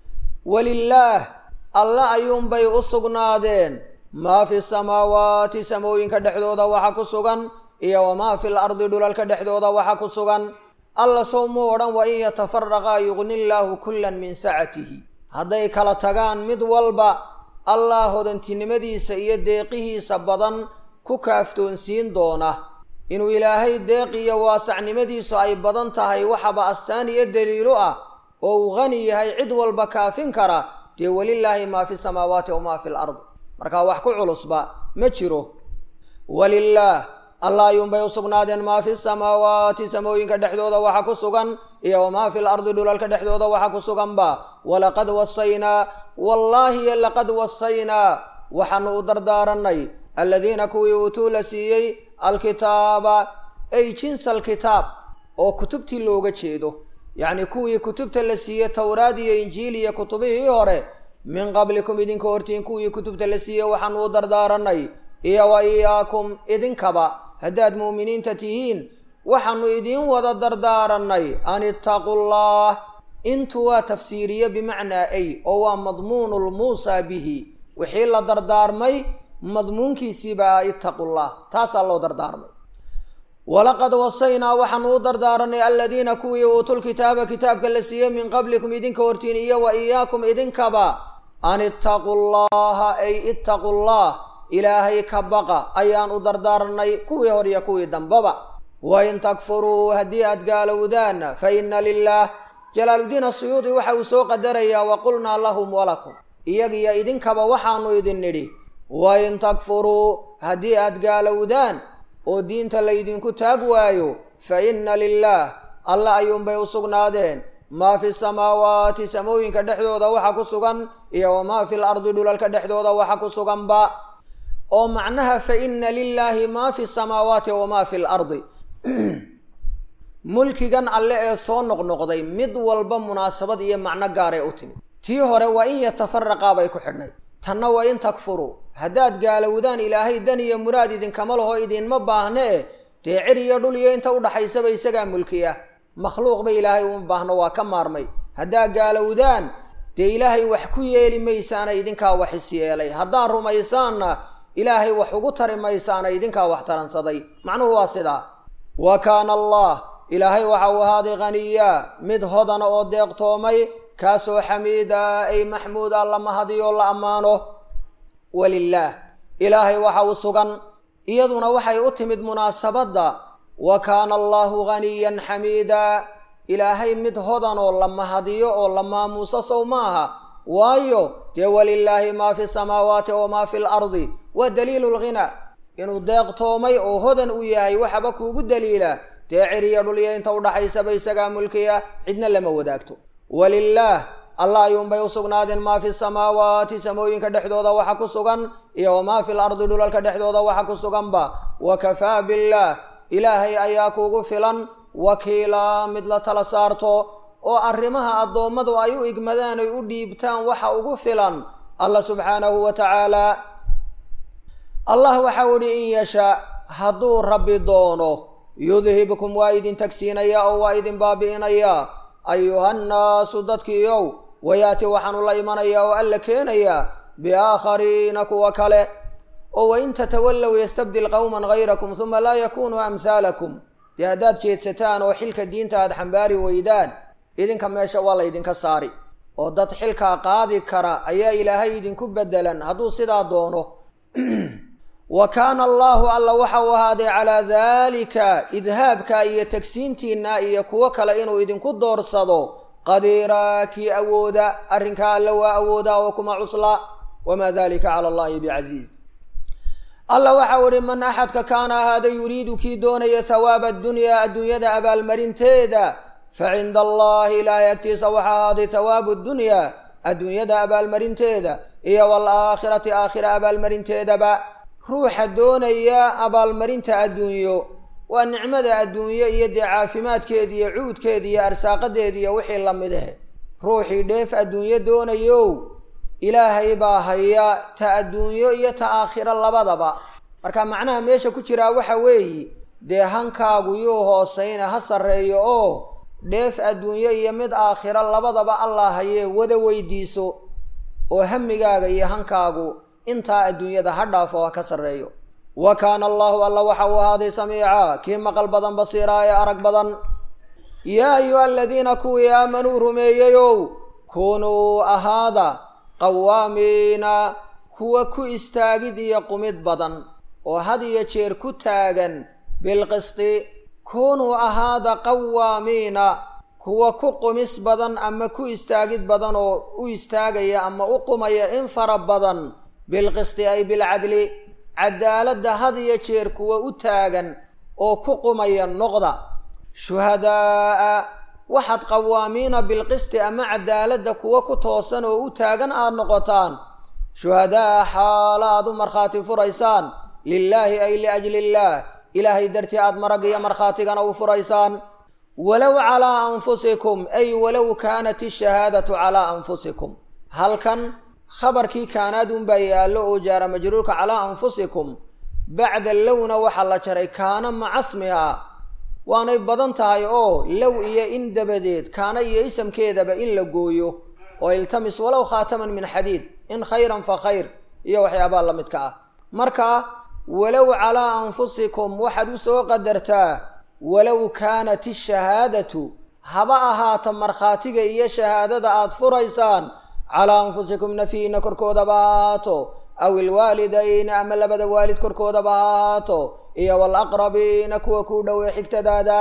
S1: walilaah alla ayuunbay u sugnaadeen maa fi samaawaati samooyinka dhexdooda waxa ku sugan iyo wamaa fi lardi dhulalka dhexdooda waxa ku sugan alla sow muu odhan wa in yatafaraqaa yugni illaahu kullan min sacatihi hadday kala tagaan mid walba allah hodantinimadiisa iyo deeqihiisa badan ku kaaftoonsiin doona inuu ilaahay deeq iyo waasacnimadiisu ay badan tahay waxaba astaan iyo daliilo ah oo uu qani yahay cid walba kaafin kara dee welilaahi maa fi samaawaati wamaa fi lard markaa wax ku culusba ma jiro walilaah allah ayuunbay u sugnaadeen maa fi samaawaati samooyinka dhexdooda waxa ku sugan iyo wamaa fi lardi dhulalka dhexdooda waxa ku suganba walaqad wasaynaa wallaahi laqad wasaynaa waxaanu u dardaaranay aladiina kuwii uutuu la siiyey alkitaaba ay jinsa alkitaab oo kutubtii looga jeedo yacni kuwii kutubta la siiyey towraad iyo injiil iyo kutubihii hore min qablikum idinka hortiin kuwii kutubta la siiyey waxaanu u dardaaranay iyo wa iyaakum idinkaba haddaad muuminiinta tihiin waxaanu idiin wada dardaaranay an ittaqullah intu waa tafsiiriye bimacnaa ay oo waa madmuunu lmuusaa bihi wixii la dardaarmay madmuunkiisiibaa ittaqullah taasaa loo dardaarmay walaqad wasaynaa waxaanu u dardaaranay aladiina kuwii uutulkitaaba kitaabka la siiyey min qablikum idinka hortiin iyo wa iyaakum idinkaba an ittaqu llaha ay ittaqu llah ilaahay ka baqa ayaan u dardaaranay kuwii hor iyo kuwii dambaba wain takfuruu haddii aad gaalowdaan fa inna lilah jalaaluddiin asuyuudi waxa uu soo qadarayaa wa qulnaa lahum walakum iyagiyo idinkaba waxaanu idin nidhi wain takfuruu haddii aad gaalowdaan oo diinta laydinku taag waayo fa inna lilaah alla ayuunbay u sugnaadeen maa fi samaawaati samooyinka dhexdooda waxa ku sugan iyo wamaa fi lardi dhulalka dhexdooda waxa ku suganba oo macnaha fa inna lilaahi maa fi samaawaati wamaa fi lardi mulkigan alle ee soo noqnoqday mid walba munaasabad iyo macno gaaray u timid tii hore waa in yatafaraqaa bay ku xidhnay tanna waa in takfuruu haddaad gaalowdaan ilaahay dan iyo muraad idinkama laho idinma baahnee dee cir iyo dhul iyo inta udhaxaysaba isagaa mulkiya makhluuqba ilaahay uma baahno waa ka maarmay haddaad gaalowdaan dee ilaahay wax ku yeeli maysaana idinkaa wax is yeelay haddaad rumaysaanna ilaahay wax ugu tari maysaana idinkaa wax taransaday macnuhu waa sidaa wa kaana allah ilaahay waxa uu ahaaday khaniya mid hodana oo deeqtoomay kaasoo xamiida ay maxmuuda la mahadiyo la ammaano walilaah ilaahay waxa uu sugan iyaduna waxay u timid munaasabadda wa kaana allahu ghaniyan xamiida ilaahay mid hodan oo la mahadiyo oo la maamuuso sow maaha waayo dee walilaahi maa fi samaawaati wamaa fi lardi waa daliilu lghina inuu deeqtoomay oo hodan u yahay waxaba kuugu daliila dee ciriya dhulya inta udhaxaysaba isagaa mulkiya cidna lama wadaagto walilaah allah ayuunbay u sugnaadeen maa fi samaawaati samooyinka dhexdooda waxa ku sugan iyo wamaa fi lardi dhulalka dhexdooda waxa ku suganba wa kafaa billaah ilaahay ayaa kuugu filan wakiila mid la tala saarto oo arrimaha addoommadu ay u igmadaan ay u dhiibtaan waxa ugu filan allah subxaanahu wa tacaala allah waxau idhi in yashaa hadduu rabbi doono yudhibkum waa idin tagsiinayaa oo waa idin baabi'inayaa ayuhannaasu dadkiiow wayaati waxaanu la imanayaa oo alla keenayaa biaakhariina kuwa kale oo wain tatawallow yastabdil qowman hayrakum huma laa yakunuu amhaalakum dee haddaad jeedsataan oo xilka diinta aad xambaari weydaan idinka meesha waa laydinka saari oo dad xilkaa qaadi kara ayaa ilaahay idinku bedelan hadduu sidaa doono wa kaana allaahu alla waxa uu ahaaday calaa daalika idhaabka iyo tagsiintiinna iyo kuwo kale inuu idinku doorsado qadiiraa kii awooda arrinkaa alla waa awoodaa oo kuma cuslaa wamaa dalika cala allahi bicasiiz alla waxau ihi man axadka kaana ahaada yuriidu kii doonaya thawaaba addunyaa adduunyada abaalmarinteeda fa cinda allahi ilaahay agtiisa waxaa ahaaday thawaabu ddunyaa adduunyada abaalmarinteeda iyo waalaakhirati aakhira abaalmarinteedaba ruuxa doonaya abaalmarinta adduunyo waa nicmada adduunyo iyo dee caafimaadkeeda iyo cuudkeeda iyo arsaaqadeeda iyo wixii lamid ah ruuxii dheef adduunyo doonayow ilaahay baa haya ta adduunyo iyo ta aakhiro labadaba marka macnaha meesha ku jiraa waxa weeye dee hankaagu yuu hoosayna ha sarreeyo oo dheef adduunyo iyo mid aakhiro labadaba allah hayee wada weydiiso oo hamigaaga iyo hankaagu intaa adduunyada ha dhaafo ha ka sarreeyo wa kaana allahu alla waxa uu ahaaday samiica kii maqal badan basiiraa ee arag badan yaa ayuha aladiina kuwii aamanuu rumeeyeyow kunuu ahaada qawaamiina kuwa ku istaagid iyo qumid badan oo had iyo jeer ku taagan bilqisti kunuu ahaada qawaamiina kuwa ku qumis badan ama ku istaagid badan oo u istaagaya ama u qumaya in fara badan bilqisti ay bilcadli cadaaladda had iyo jeer kuwa u taagan oo ku qumaya noqda shuhadaa'a waxaad qawaamiina bilqisti ama cadaaladda kuwa ku toosan oo u taagan aada noqotaan shuhadaa xaalo aad u markhaati furaysaan lilaahi ay liajli illaah ilaahay dartii aada marag iyo markhaatigana u furaysaan walow calaa anfusikum ay walow kaanat ishahaadatu calaa anfusikum halkan khabarkii kaanaad unbaa yaallo oo jaara majruurka calaa anfusikum bacda lowna waxaa la jaray kaana macasmiha waanay badan tahay oo low iyo in dabadeed kaana iyo isamkeedaba in la gooyo oo iltamis walow khaataman min xadiid in khayran fa khayr iyo waxyaabaa la midka ah marka walow calaa anfusikum waxaad u soo qadartaa walow kaanat ishahaadatu haba ahaata markhaatiga iyo shahaadada aada furaysaan calaa anfusikum nafiina korkoodaba ha ahaato aw ilwaalidayni ama labada waalid korkoodaba ha ahaato iyo walaqrabiina kuwa kuu dhowey xigtadaada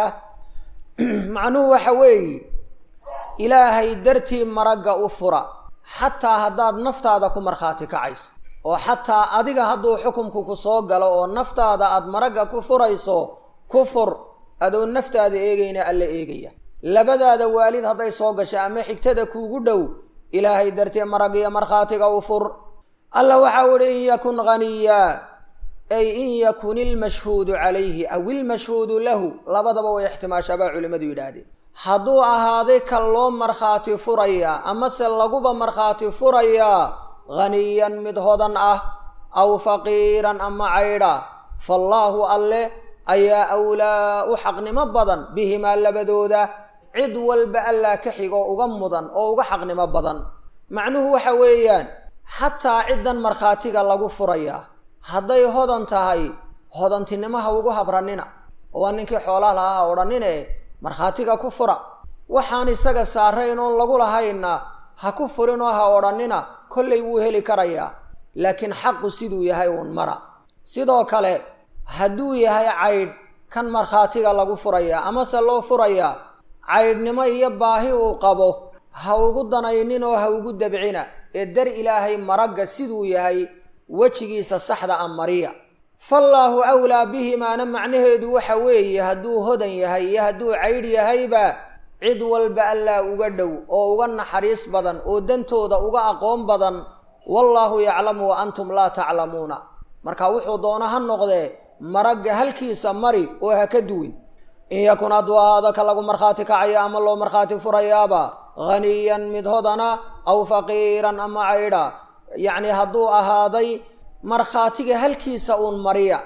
S1: macnuhu waxa weeye ilaahay dartii maragga u fura xataa haddaad naftaada ku markhaati kacayso oo xataa adiga hadduu xukumku ku soo galo oo naftaada aada maragga ku furayso ku fur adoo naftaada eegayna alla eegaya labadaada waalid hadday soo gasho ama xigtada kuugu dhow ilaahay dartee marag iyo markhaatiga u fur alla waxau ihi in yakun haniya ay in yakun ilmashhuudu calayhi aw ilmashhuudu lahu labadaba way ixtimaashaabaa culimmadu yidhaahdeen hadduu ahaaday kan loo markhaati furayaa amase laguba markhaati furayaa haniyan mid hodan ah aw faqiiran ama caydha faallaahu alle ayaa awlaa u xaqnimo badan bihimaa labadooda cid walba allaa ka xigo uga mudan oo uga xaqnimo badan macnuhu waxa weeyaan xataa ciddan markhaatiga lagu furayaa hadday hodan tahay hodantinimaha ugu habranina oo waa ninkii xoolaa lahaa ha odhanine markhaatiga ku fura waxaan isaga saarayn oon lagu lahayna ha ku furinoo ha odhanina kollay wuu heli karayaa laakiin xaqu siduu yahay uun mara sidoo kale hadduu yahay caydh kan markhaatiga lagu furayaa amase loo furayaa caydhnimo iyo baahi uu qabo ha ugu danaynin oo ha ugu dabcina ee dar ilaahay maragga siduu yahay wejigiisa saxda a mariya faallaahu awlaa bihimaana macnaheedu waxa weeye hadduu hodan yahay iyo hadduu caydh yahayba cid walba allaa uga dhow oo uga naxariis badan oo dantooda uga aqoon badan wallaahu yaclamu wa antum laa taclamuuna marka wuxuu doono ha noqdee maragga halkiisa mari oo ha ka duwin in yakun hadduu ahaado ka lagu markhaati kacaya ama loo markhaati furayaaba haniyan mid hodana aw faqiiran ama caydha yacni hadduu ahaaday markhaatiga halkiisa uun mariya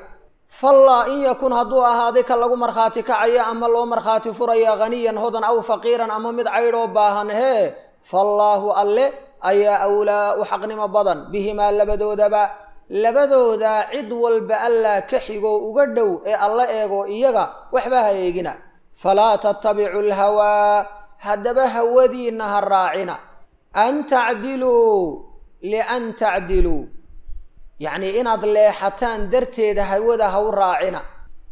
S1: fallaa in yakun hadduu ahaaday ka lagu markhaati kacaya ama loo markhaati furaya haniyan hodan aw faqiiran ama mid caydhoo baahan hee fallaahu alle ayaa awlaa u xaqnimo badan bihimaa labadoodaba labadooda cid walba allaa ka xigoo uga dhow ee alla eego iyaga waxba ha eegina falaa tattabicu lhawaa haddaba hawadiinna ha raacina an tacdiluu lian tacdiluu yacnii inaad leexataan darteeda hawada ha u raacina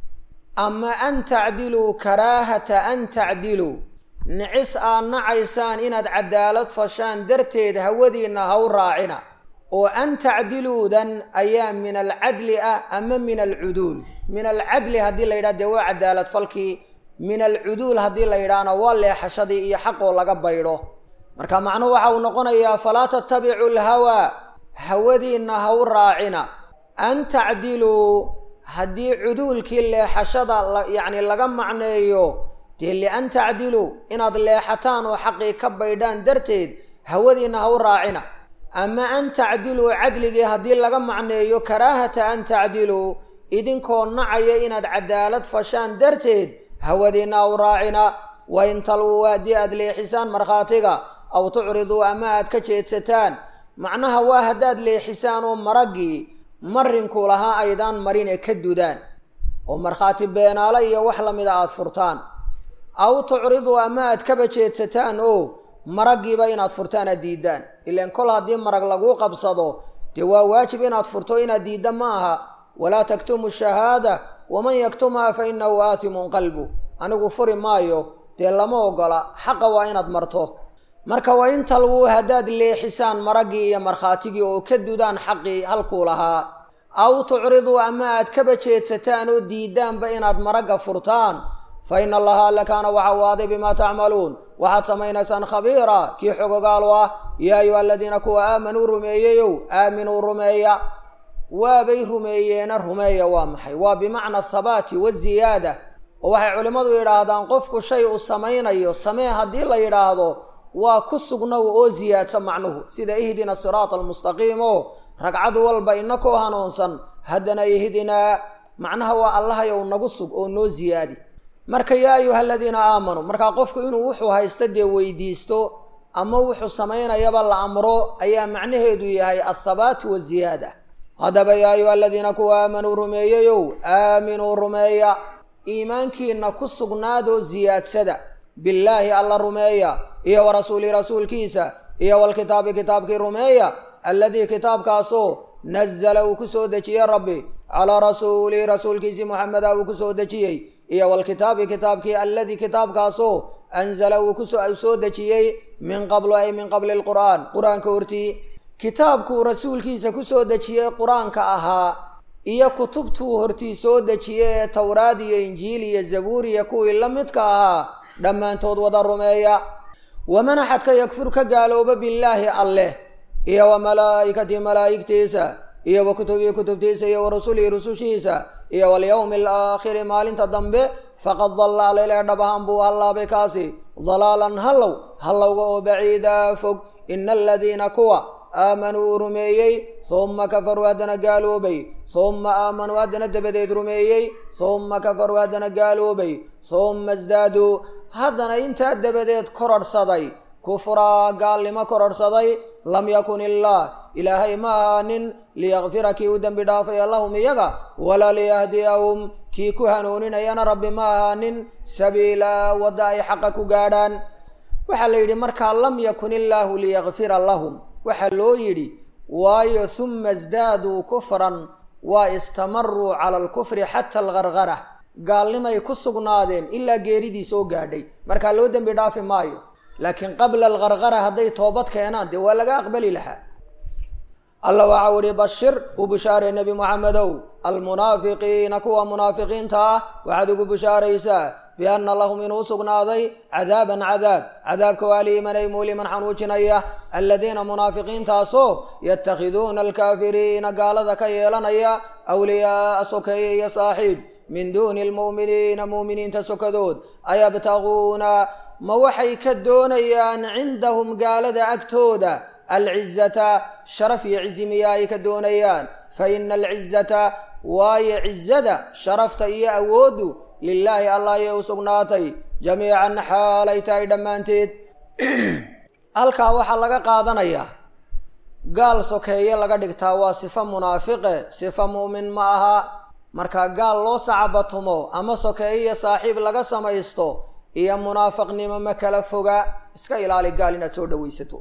S1: ama an tacdiluu karaahata an tacdiluu nicis aad nacaysaan inaad cadaalad fashaan darteed hawadiinna ha u raacina oo an tacdiluudan ayaa min alcadli ah ama min alcuduul min alcadli haddii la yidhaha dee waa cadaalad falkii min alcuduul haddii la yidhaahna waa leexashadii iyo xaqoo laga baydho marka macnuhu waxa uu noqonayaa falaa tattabicu lhawaa hawadiinna ha u raacina an tacdiluu haddii cuduulkii leexashada yacni laga macneeyo dee lian tacdiluu inaad leexataan oo xaqii ka baydhaan darteed hawadiinna ha u raacina ama an tacdiluu cadligii haddii laga macneeyo karaahata an tacdiluu idinkoo nacaya inaad cadaalad fashaan darteed hawadiinna ha u raacina wain talwuu haddii aad leexisaan markhaatiga aw tucriduu ama aad ka jeedsataan macnaha waa haddaad leexisaan oo maraggii marinku lahaa aydaan marin ee ka dudaan oo markhaati beenaale iyo wax lamida aada furtaan aw tucriduu ama aad kaba jeedsataan oo maraggiiba inaad furtaan aad diidaan ilaan kol haddii marag laguu qabsado dee waa waajib inaad furto inaad diidda ma aha walaa taktumu shahaada waman yaktumhaa fa innahu aatimun qalbu anigu furi maayo dee lama ogola xaqa waa inaad marto marka waa in talwuu haddaad leexisaan maraggii iyo markhaatigii oo ka dudaan xaqii halkuu lahaa aw tucriduu ama aad kaba jeedsataan oo diidaanba inaad maragga furtaan fa ina allaha alla kaana waxa u aaday bimaa tacmaluun waxaad samaynaysaan khabiira kii xogogaalu ah yaa ayuha aladiina kuwa aamanuu rumeeyeyow aaminuu rumeeya waabay rumeeyeena rumeeya waa maxay waa bimacna athabaati waziyaada oo waxay culimmadu yidhaahdaan qofku shay uu samaynayo samee haddii la yidhaahdo waa ku sugnow oo siyaadsa macnuhu sida ihdina siraata almustaqiim oo ragcad walba inakoo hanuunsan haddana ihdinaa macnaha waa allahayow nagu sug oo noo siyaadi marka yaa ayuha aladiina aamanuu markaa qofku inuu wuxuu haysta dee weydiisto ama wuxuu samaynayaba la amro ayaa macnaheedu yahay athabaatu waziyaada haddaba yaa ayuha aladiina kuwa aamanuu rumeeyeyow aaminuu rumeeya iimaankiina ku sugnaadoo siyaadsada billaahi alla rumeeya iyo wa rasuulihi rasuulkiisa iyo walkitaabi kitaabkii rumeeya alladii kitaabkaasoo nazala uu ku soo dejiyey rabbi calaa rasuulihi rasuulkiisii moxameda uu ku soo dejiyey iyo walkitaabi kitaabkii alladii kitaabkaasoo anzala uu kusoo soo dejiyey min qablu ay min qabli lqur'aan qur-aanka hortii kitaabkuu rasuulkiisa kusoo dejiyey qur-aanka ahaa iyo kutubtuu hortii soo dejiyey ee towraad iyo injiil iyo zabuur iyo kuwii la midka ahaa dhammaantood wada rumeeya waman axadka yakfur ka gaalooba billaahi alleh iyo wa malaa'ikatii malaa'igtiisa iyo wa kutubihi kutubtiisa iyo wa rusulihi rusushiisa iyo walyowmi alaakhiri maalinta dambe faqad dalla alele dhab ahaan buu hallaabay kaasi dalaalan hallow hallowga oo baciida fog ina aladiina kuwa aamanuu rumeeyey humma kafaruu haddana gaaloobay humma aamanuu haddana dabadeed rumeeyey humma kafaruu haddana gaaloobay humma isdaaduu haddana intaa dabadeed kororhsaday kufraa gaalnimo kororhsaday lam yakun illaah ilaahay ma ahaanin liyakfira kii u dembi dhaafaya lahum iyaga walaa liyahdiyahum kii ku hanuuninayana rabbi ma ahaanin sabiila wadda ay xaqa ku gaadhaan waxaa la yidhi markaa lam yakun illaahu liyakfira lahum waxaa loo yidhi waayo humma isdaaduu kufran waa istamaruu cala alkufri xata algargara gaalnimay ku sugnaadeen ilaa geeridii soo gaadhay markaa loo dembi dhaafi maayo laakiin qabla algargara hadday toobad keenaan dee waa laga aqbali lahaa alla waxa u ihi bashir u bishaarey nebi moxamedow almunaafiqiina kuwa munaafiqiinta ah waxaad ugu bishaaraysaa bianna lahum inuu sugnaaday cadaaban cadaab cadaabka waa liimanay muuliman xanuujinaya aladiina munaafiqiintaasoo yatakhiduuna alkaafiriina gaalada ka yeelanaya awliyaaa sokeeye iyo saaxiib min duuni almu'miniina mu'miniinta sokadood ayabtaguuna ma waxay ka doonayaan cindahum gaalada agtooda alcizata sharaf iyo cizi miya ay ka doonayaan fa ina alcizata waayo cizada sharafta iyo awooddu lilaahi allah ayay u sugnaatay jamiican xaalay tahay dhammaanteed halkaa waxaa laga qaadanayaa gaal sokeeye laga dhigtaa waa sifo munaafiqe sifo mu'min ma aha marka gaal loo sacabatumo ama sokeeye iyo saaxiib laga samaysto iyo munaafiqnimo ma kala foga iska ilaali gaal inaad soo dhawaysato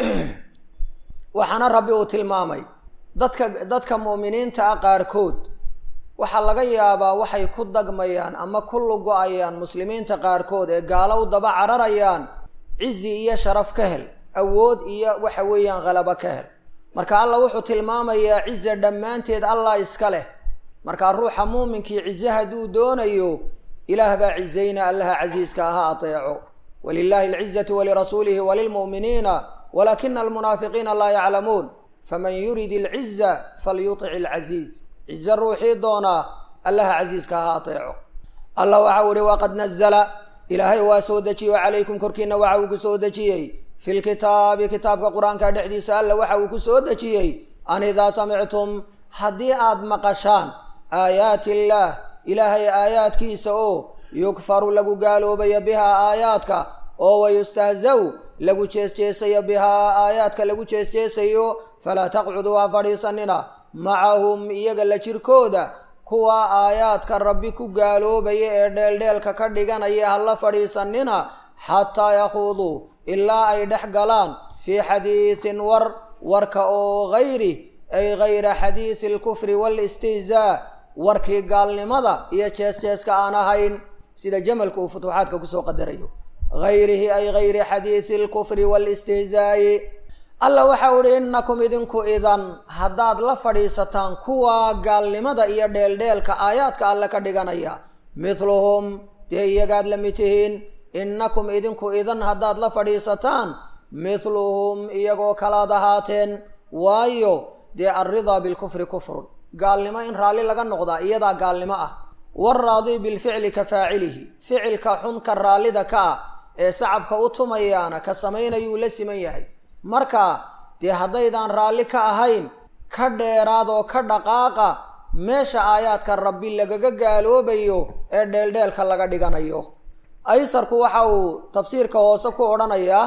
S1: waxaana rabbi uu tilmaamay dadka dadka mu'miniinta ah qaarkood waxaa laga yaabaa waxay ku dagmayaan ama ku lugo-ayaan muslimiinta qaarkood ee gaalo u daba cararayaan cizi iyo sharaf ka hel awood iyo waxa weeyaan khalabo ka hel marka allah wuxuu tilmaamayaa ciza dhammaanteed allah iska leh markaa ruuxa muuminkii cize hadduu doonayo ilaah baa cizayna allaha casiiska aha ateeco walilahi alcizatu walirasuulihi walilmu'miniina walakina almunaafiqiina laa yaclamuun faman yurid alciza falyutic alcasiiz cize ruuxii doonaa allaha casiiska aha ateeco allah waxau ihi waqad nazla ilaahay waa soo dejiyo calaykum korkiina waxa uu ku soo dejiyey fi lkitaabi kitaabka qur-aanka dhexdiisa alla waxa uu ku soo dejiyey an idaa samictum haddii aad maqashaan aayaati illaah ilaahay aayaadkiisa oo yukfaru lagu gaaloobayo bihaa aayaadka oo wayustahzaw lagu jeesjeesayo bihaa aayaadka lagu jeesjeesayo falaa taqcuduu ha fadhiisanina macahum iyaga la jirkooda kuwa aayaadka rabbi ku gaaloobaya ee dheeldheelka ka dhiganaya ha la fadhiisanina xataa yakhuuduu ilaa ay dhex galaan fii xadiidin war warka oo hayri ay hayra xadiidi alkufri waalistihzaa warkii gaalnimada iyo jees-jeeska aan ahayn sida jamalka uu futuuxaadka kusoo qadarayo hayrihi ay hayri xadiidi alkufri waalistihzaa'i alla waxau ihi innakum idinku idan haddaad la fadhiisataan kuwa gaalnimada iyo dheeldheelka aayaadka alle ka dhiganaya mithluhum dee iyagaad la mid tihiin innakum idinku idan haddaad la fadhiisataan mithluhum iyagoo kalaad ahaateen waayo dee alridaa bilkufri kufrun gaalnimo in raalli laga noqdaa iyadaa gaalnimo ah waalraadi bilficli ka faacilihi ficilka xunka raallida ka ah ee sacabka u tumayaana ka samaynayuu la siman yahay marka dee haddaydaan raalli ka ahayn ka dheeraad oo ka dhaqaaqa meesha aayaadka rabbi lagaga gaaloobayo ee dheeldheelka laga dhiganayo aysarku waxa uu tafsiirka hoose ku odhanayaa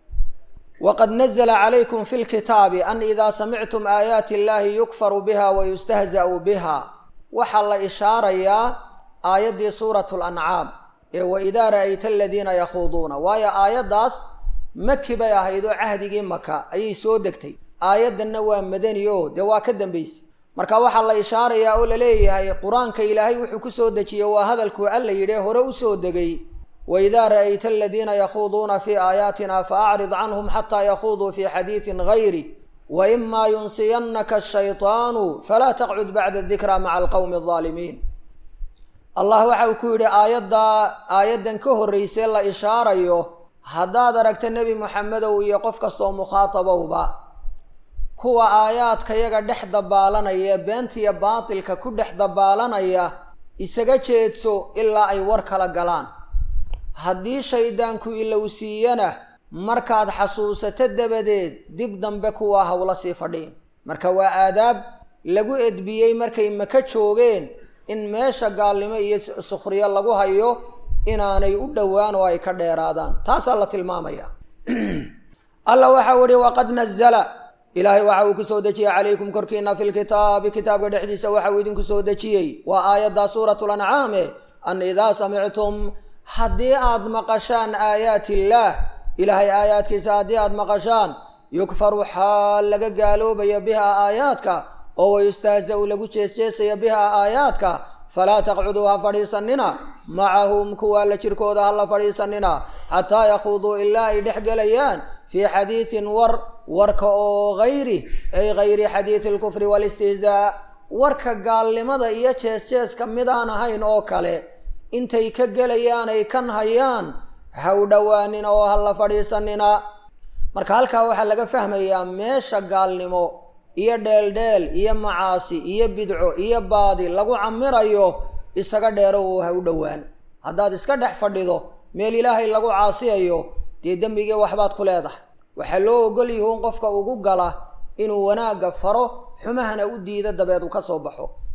S1: waqad nazla calaykum fi lkitaabi an idaa samictum aayaati illahi yukfaru biha wayustahza'u biha waxaa la ishaarayaa aayaddii suurat lancaam ee waidaa ra'ayta aladiina yakhuuduuna waayo aayaddaas maki bay ahayd oo cahdigii maka ayay soo degtay aayaddanna waa madani o dee waa ka dambaysa marka waxaa la ishaarayaa oo laleeyahay qur-aanka ilaahay wuxuu ku soo dejiyey waa hadalkuu alla yidhi hore usoo degay waidaa ra'ayta aladiina yakhuuduuna fii aayaatina faacrid canhum xataa yakhuuduu fii xadiidin gayri waimaa yunsiyannaka ashaytaanu falaa taqcud bacda dikra maca alqowmi aldaalimiin allah waxa uu ku yidhi aayaddaa aayaddan ka horraysee la ishaarayo haddaad aragta nebi moxamedow iyo qof kastoo mukhaatabowba kuwa aayaadkayaga dhex dabaalanaya beentiya baatilka ku dhex dabaalanaya isaga jeedso ilaa ay war kala galaan haddii shaydaanku ilowsiiyana markaad xasuusato dabadeed dib dambe kuwaa hawla sii fadhiin marka waa aadaab lagu edbiyey markay maka joogeen in meesha gaalnimo iyo sukhriyo lagu hayo inaanay u dhowaan oo ay ka dheeraadaan taasaa la tilmaamaya alla waxau ihi waqad nazala ilaahay waxa uu ku soo dejiyey calaykum korkiina fi lkitaabi kitaabka dhexdiisa waxa uu idinku soo dejiyey waa aayadda suuratu lancaame an idaa samictum haddii aad maqashaan aayaati illaah ilaahay aayaadkiisa haddii aad maqashaan yukfaru xaal laga gaaloobayo bihaa aayaadka oo wayustahza-u lagu jeesjeesaya bihaa aayaadka falaa taqcuduu ha fadhiisanina macahum kuwaa la jirkooda ha la fadhiisanina xataa yakhuuduu ilaa ay dhex gelayaan fii xadiidin war warka oo hayri ay hayri xadiidi alkufri waalistihzaa warka gaalnimada iyo jees-jeeska midaan ahayn oo kale intay ka gelayaan ay kan hayaan ha u dhowaanina oo ha la fadhiisanina marka halkaa waxaa laga fahmayaa meesha gaalnimo iyo dheeldheel iyo macaasi iyo bidco iyo baadi lagu camirayo isaga dheero oo ha u dhowaan haddaad iska dhex fadhido meel ilaahay lagu caasiyayo dee dembigii waxbaad ku leedahay waxaa loo ogol yihuun qofka ugu gala inuu wanaagga faro xumahana u diida dabeed uu ka soo baxo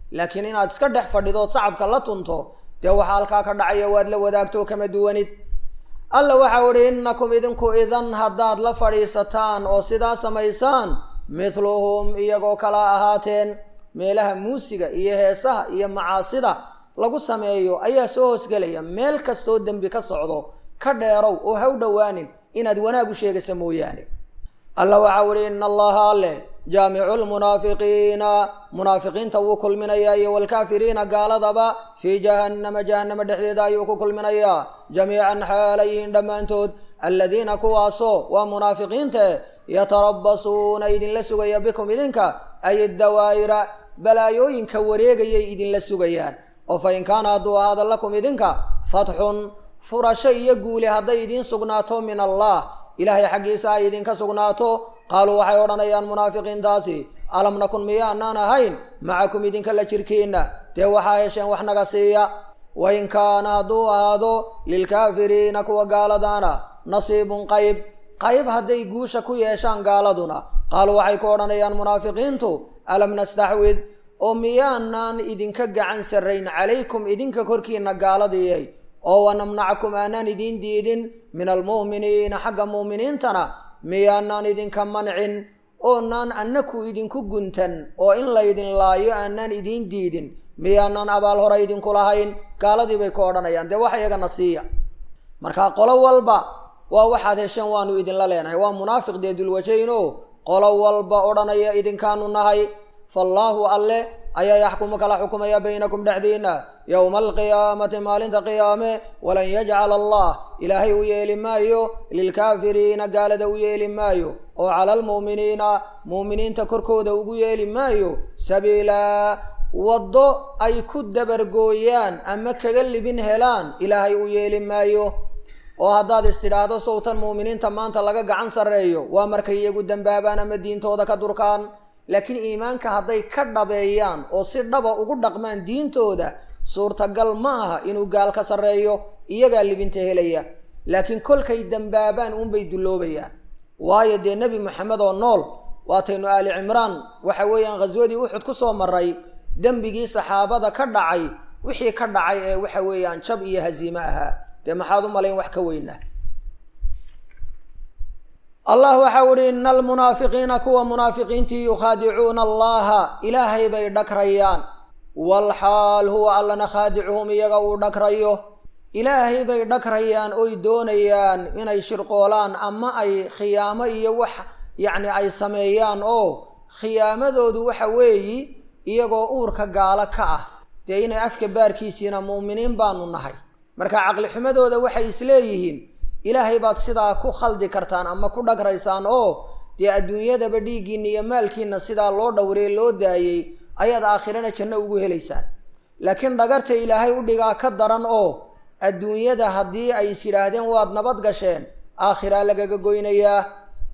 S1: laakiin inaad iska dhex fadhidood sacabka la tunto dee waxaa halkaa ka dhacaya waad la wadaagto kama duwanid alla waxau idhi innakum idinku idan haddaad la fadhiisataan oo sidaa samaysaan mithluhum iyagoo kala ahaateen meelaha muusiga iyo heesaha iyo macaasida lagu sameeyo ayaa soo hoosgelaya meel kastoo dembi ka socdo ka dheerow oo ha u dhowaanin inaad wanaag u sheegaysa mooyaane alla waxau idhi ina allaha alle jaamicu lmunaafiqiina munaafiqiinta wuu kulminayaa iyo waalkaafiriina gaaladaba fii jahannama jahannama dhexdeeda ayuu ku kulminayaa jamiican xaalayihiin dhammaantood aladiina kuwaasoo waa munaafiqiinte yatarabasuuna idinla sugaya bikum idinka ay dawaa'ira balaayooyinka wareegayay idinla sugayaan oo fa in kaana hadduu ahaada lakum idinka fatxun furasho iyo guuli hadday idiin sugnaato min allah ilaahay xaggiisa ay idinka sugnaato qaaluu waxay odhanayaan munaafiqiintaasi alam nakun miyaanaan ahayn macakum idinka la jirkiinna dee waxaa hesheen wax naga siiya wain kaana hadduu ahaado lilkaafiriina kuwa gaaladaana nasiibun qayb qayb hadday guusha ku yeeshaan gaaladuna qaaluu waxay ku odhanayaan munaafiqiintu alam nastaxwid oo miyaanaan idinka gacan sarrayn calaykum idinka korkiina gaaladiyay oo wanamnacakum aanaan idiin diidin min almu'miniina xagga mu'miniintana miyaanaan idinka mancin oonaan annaku idinku guntan oo in laydin laayo aanaan idiin diidin miyaanaan abaal hore idinku lahayn gaaladii bay ku odhanayaan dee wax iyagana siiya marka qolo walba waa waxaad hesheen waanu idinla leenahay waa munaafiq dee dulwajayno qolo walba odhanaya idinkaanu nahay faallaahu alle ayaa yaxkumu kala xukumaya baynakum dhexdiina yowma alqiyaamati maalinta qiyaame walan yajcala allah ilaahay u yeeli maayo lilkaafiriina gaalada u yeeli maayo oo cala almu'miniina mu'miniinta korkooda ugu yeeli maayo sabiilaa waddo ay ku dabargooyaan ama kaga libin helaan ilaahay u yeeli maayo oo haddaad istidhaahdo sowtan mu'miniinta maanta laga gacan sarreeyo waa markay iyagu dembaabaan ama diintooda ka durkaan laakiin iimaanka hadday ka dhabeeyaan oo si dhaba ugu dhaqmaan diintooda suurtagal ma aha inuu gaal ka sarreeyo iyagaa libinta helaya laakiin kolkay dembaabaan uunbay dulloobayaan waayo dee nebi moxamed oo nool waataynu aali cimraan waxa weeyaan khaswadii uxud ku soo maray dembigii saxaabada ka dhacay wixii ka dhacay ee waxa weeyaan jab iyo haziime ahaa dee maxaad u malayn wax ka weynaa allah waxau ihi ina almunaafiqiina kuwa munaafiqiintii yukhaadicuuna allaha ilaahay bay dhagrayaan walxaal huwa allana khaadicuhum iyaga uu dhagrayo ilaahay bay dhagrayaan oy doonayaan inay shirqoolaan ama ay khiyaamo iyo wax yacni ay sameeyaan oo khiyaamadoodu waxa weeyi iyagoo uurka gaalo ka ah dee inay afka baarkiisiina mu'miniin baanu nahay marka caqli xumadooda waxay isleeyihiin ilaahay baad sidaa ku khaldi kartaan ama ku dhagraysaan oo dee adduunyadaba dhiiggiinna iyo maalkiinna sidaa loo dhowree loo daayey ayaad aakhirana janno ugu helaysaan laakiin dhagarta ilaahay u dhigaa ka daran oo adduunyada haddii ay is yidhaahdeen waad nabad gasheen aakhiraa lagaga goynayaa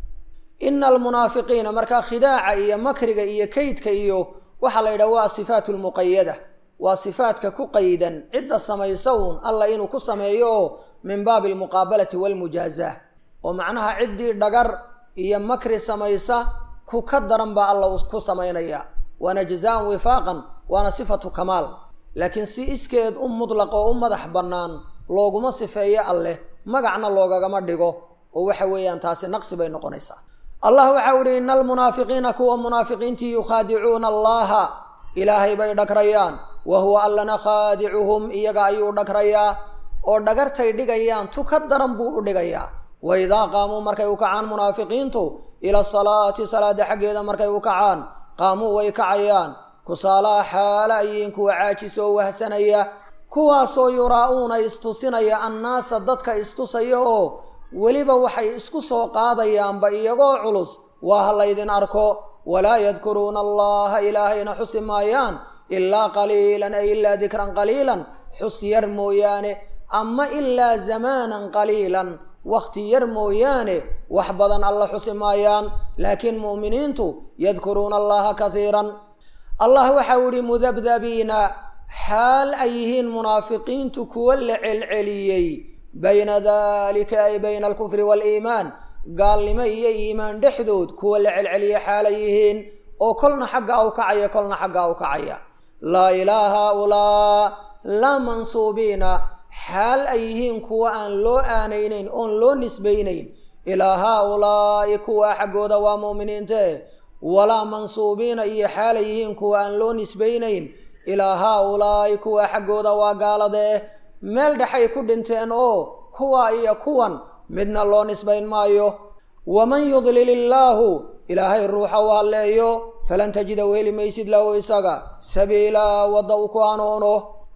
S1: ina almunaafiqiina markaa khidaaca iyo makriga iyo kaydka iyo waxaa la yidhaha waa sifaatu lmuqayada waa sifaadka ku qaydan cidda samaysa uun alla inuu ku sameeyo oo min baabi almuqaabalati waalmujaazaa oo macnaha ciddii dhagar iyo makri samaysa ku ka daran baa alla ku samaynaya waana jazaan wifaaqan waana sifatu kamaal laakiin si iskeed u mudlaq oo u madax bannaan looguma sifeeyo alleh magacna loogagama dhigo oo waxa weeyaan taasi naqsi bay noqonaysaa allah waxau ihi ina almunaafiqiina kuwa munaafiqiintii yukhaadicuuna allaha ilaahay bay dhagrayaan wa huwa allana khaadicuhum iyaga ayuu dhagrayaa oo dhagartay dhigayaan tu ka daran buu u dhigayaa wa idaa qaamuu markay u kacaan munaafiqiintu ila salaati salaada xaggeeda markay u kacaan qaamuu way kacayaan kusaalaha xaala ayiin kuwa caajisoo wahsanaya kuwaasoo yuraa-uuna istusinaya annaasa dadka istusaya oo weliba waxay isku soo qaadayaanba iyagoo culus waa ha laydin arko walaa yadkuruuna allaha ilaahayna xusi maayaan ilaa qaliilan ay ilaa dikran qaliilan xus yar mooyaane ama ilaa zamaanan qaliilan wakhti yar mooyaane wax badan alla xusi maayaan laakiin mu'miniintu yadkuruuna allaha katiiran allah waxau yihi mudabdabiina xaal ay yihiin munaafiqiintu kuwa la celceliyey bayna dalika ay bayna alkufri waaliimaan gaalnimo iyo iimaan dhexdood kuwa la celceliya xaalay yihiin oo kolna xagga u kacaya kolna xagga u kacaya laa ilaa haaulaa laa mansuubiina xaal ay yihiin kuwa aan loo aanaynayn oon loo nisbaynayn ilaa haaulaa'i kuwa xaggooda waa mu'miniinte walaa mansuubiina iyo xaal ay yihiin kuwa aan loo nisbaynayn ilaa haaulaa'i kuwa xaggooda waa gaaladee meel dhexay ku dhinteen oo kuwa iyo kuwan midna loo nisbayn maayo waman yudlil illaahu ilaahay ruuxa u halleeyo falan tajida u heli maysid lahu isaga sabiilaa wadda u ku hanuuno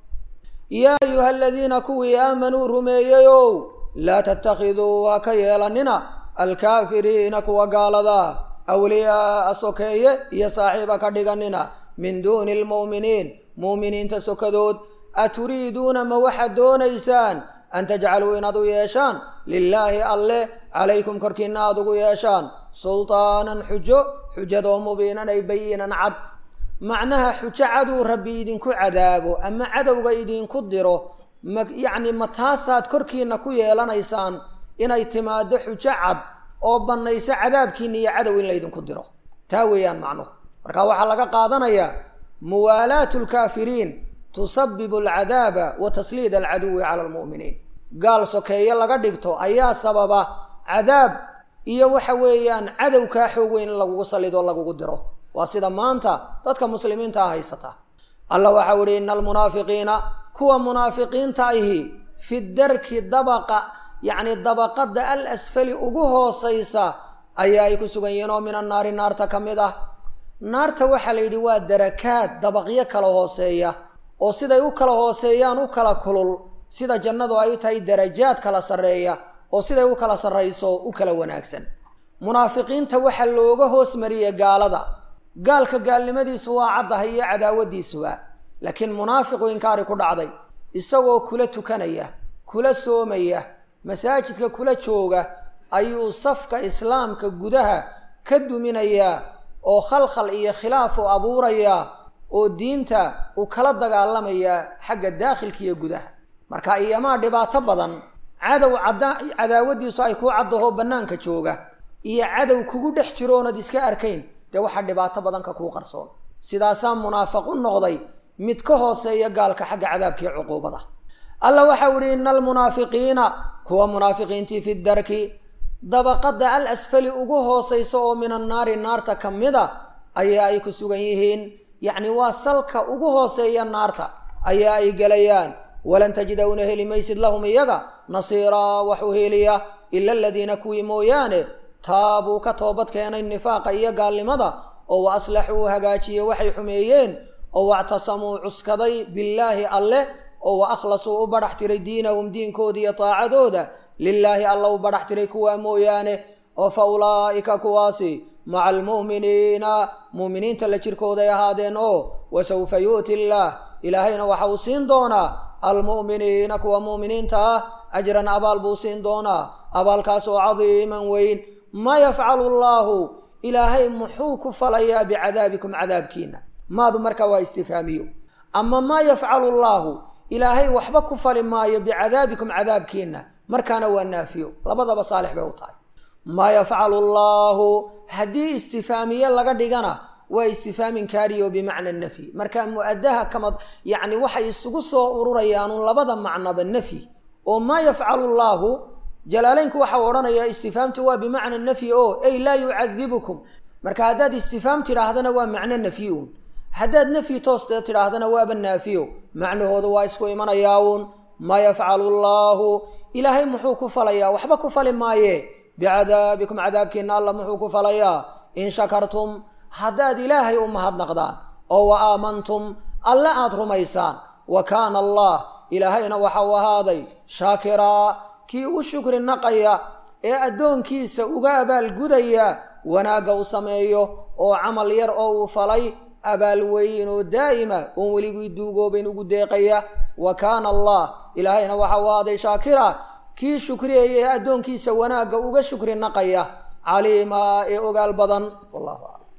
S1: yaa ayuha aladiina kuwii aamanuu rumeeyeyow laa tattakhiduu ha ka yeelanina alkaafiriina kuwa gaalada awliyaaa sokeeye iyo saaxiiba ka dhiganina min duuni almu'miniin mu'miniinta sokadood aturiiduuna ma waxaad doonaysaan an tajcaluu inaad u yeeshaan lilaahi alleh calaykum korkiina aada ugu yeeshaan sultaanan xujo xujadoo mubiinan ay bayinan cad macnaha xujo caduu rabbi idinku cadaabo ama cadowga idinku diro ma yacni ma taasaad korkiina ku yeelanaysaan inay timaado xujo cad oo bannayso cadaabkiina iyo cadow in laydinku diro taa weeyaan macnuhu marka waxaa laga qaadanayaa muwaalaatu lkaafiriin tusabibu alcadaaba wa tasliid alcaduwi cala almu'miniin gaal sokeeye laga dhigto ayaa sababa cadaab iyo waxa weeyaan cadow kaa xoog weyn in lagugu salido lagugu diro waa sida maanta dadka muslimiinta a haysata allah waxau ihi ina almunaafiqiina kuwa munaafiqiinta ahi fi darki dabaqa yacni dabaqada al asfali ugu hoosaysa ayaa ay ku sugan yihiin oo min annaari naarta ka mid ah naarta waxaa la yidhi waa darakaad dabaqyo kala hooseeya oo siday u kala hooseeyaan u kala kulul sida jannadu ay tahay darajaad kala sarreeya oo siday u kala sarrayso u kala wanaagsan munaafiqiinta waxaa looga hoos mariyey gaalada gaalka gaalnimadiisu waa caddahay iyo cadaawadiisuba laakiin munaafiqu inkaari ku dhacday isagoo kula tukanaya kula soomaya masaajidka kula jooga ayuu safka islaamka gudaha ka duminayaa oo khalkhal iyo khilaaf u abuurayaa oo diinta uu kala dagaalamayaa xagga daakhilka iyo gudaha marka iyamaa dhibaato badan cadow cadda cadaawadiisu ay kuu caddaho bannaanka jooga iyo cadow kugu dhex jiro oonad iska arkayn dee waxaa dhibaato badan ka kuu qarsoon sidaasaa munaafiq u noqday mid ka hooseeya gaalka xagga cadaabkiiyo cuquubada alla waxau ihi ina almunaafiqiina kuwa munaafiqiintii fi darki dabaqada al asfali ugu hoosaysa oo min annaari naarta ka mida ayaa ay ku sugan yihiin yacni waa salka ugu hooseeya naarta ayaa ay gelayaan walan tajida una heli maysid lahum iyaga nasiiraa wax u heliya ila aladiina kuwii mooyaane taabuu ka toobad keenay nifaaqa iyo gaalnimada oo wa aslaxuu hagaajiye waxay xumeeyeen oo wactasamuu cuskaday billaahi alleh oo wa akhlasuu u badhax tiray diinahum diinkooda iyo taacadooda lilaahi alla u badhax tiray kuwaa mooyaane oo fa ulaa'ika kuwaasi maca almu'miniina mu'miniinta la jirkooday ahaadeen oo wasawfa yu'ti illaah ilaahayna waxa uu siin doonaa almu'miniina kuwa mu'miniinta ah ajran abaal buu siin doonaa abaalkaas oo cadiiman weyn ma yafcalu allaahu ilaahay muxuu ku falayaa bicadaabikum cadaabkiina maadu markaa waa istifhaamiyo ama maa yafcalu allaahu ilaahay waxba ku fali maayo bicadaabikum cadaabkiina markaana waa naafiyo labadaba saalix bay u tahay maa yafcalu allaahu haddii istifaamiye laga dhigana waa istifhaam inkaariyo bimacna nafyi marka mu-adaha kama yacni waxay isugu soo ururayaanun labada macnaba nafyi oo maa yafcalu llaahu jalaaleynku waxa uu odhanayaa istifhaamtu waa bimacna nafyi o ey laa yucadibukum marka haddaad istifhaam tidhaahdana waa macno nafyi uun haddaad nafyi tooste tidhaahdana waaba naafiyo macnahoodu waa isku imanayaa uun maa yafcalu llaahu ilaahay muxuu ku falayaa waxba ku fali maaye bicadaabikum cadaabkiina alla muxuu ku falayaa in shakartum haddaad ilaahay u mahadnaqdaan oo wa aamantum alle aada rumaysaan wa kaana allah ilaahayna waxa uu ahaaday shaakiraa kii u shukri naqaya ee addoonkiisa uga abaalgudaya wanaagga u sameeyo oo camal yar oo uu falay abaal weyn oo daa'ima oon weligii duugoobayn ugu deeqaya wa kaana allah ilaahayna waxa uu ahaaday shaakira kii shukriyaya ee addoonkiisa wanaagga uga shukri naqaya caliimaa ee ogaal badan wallahu aclam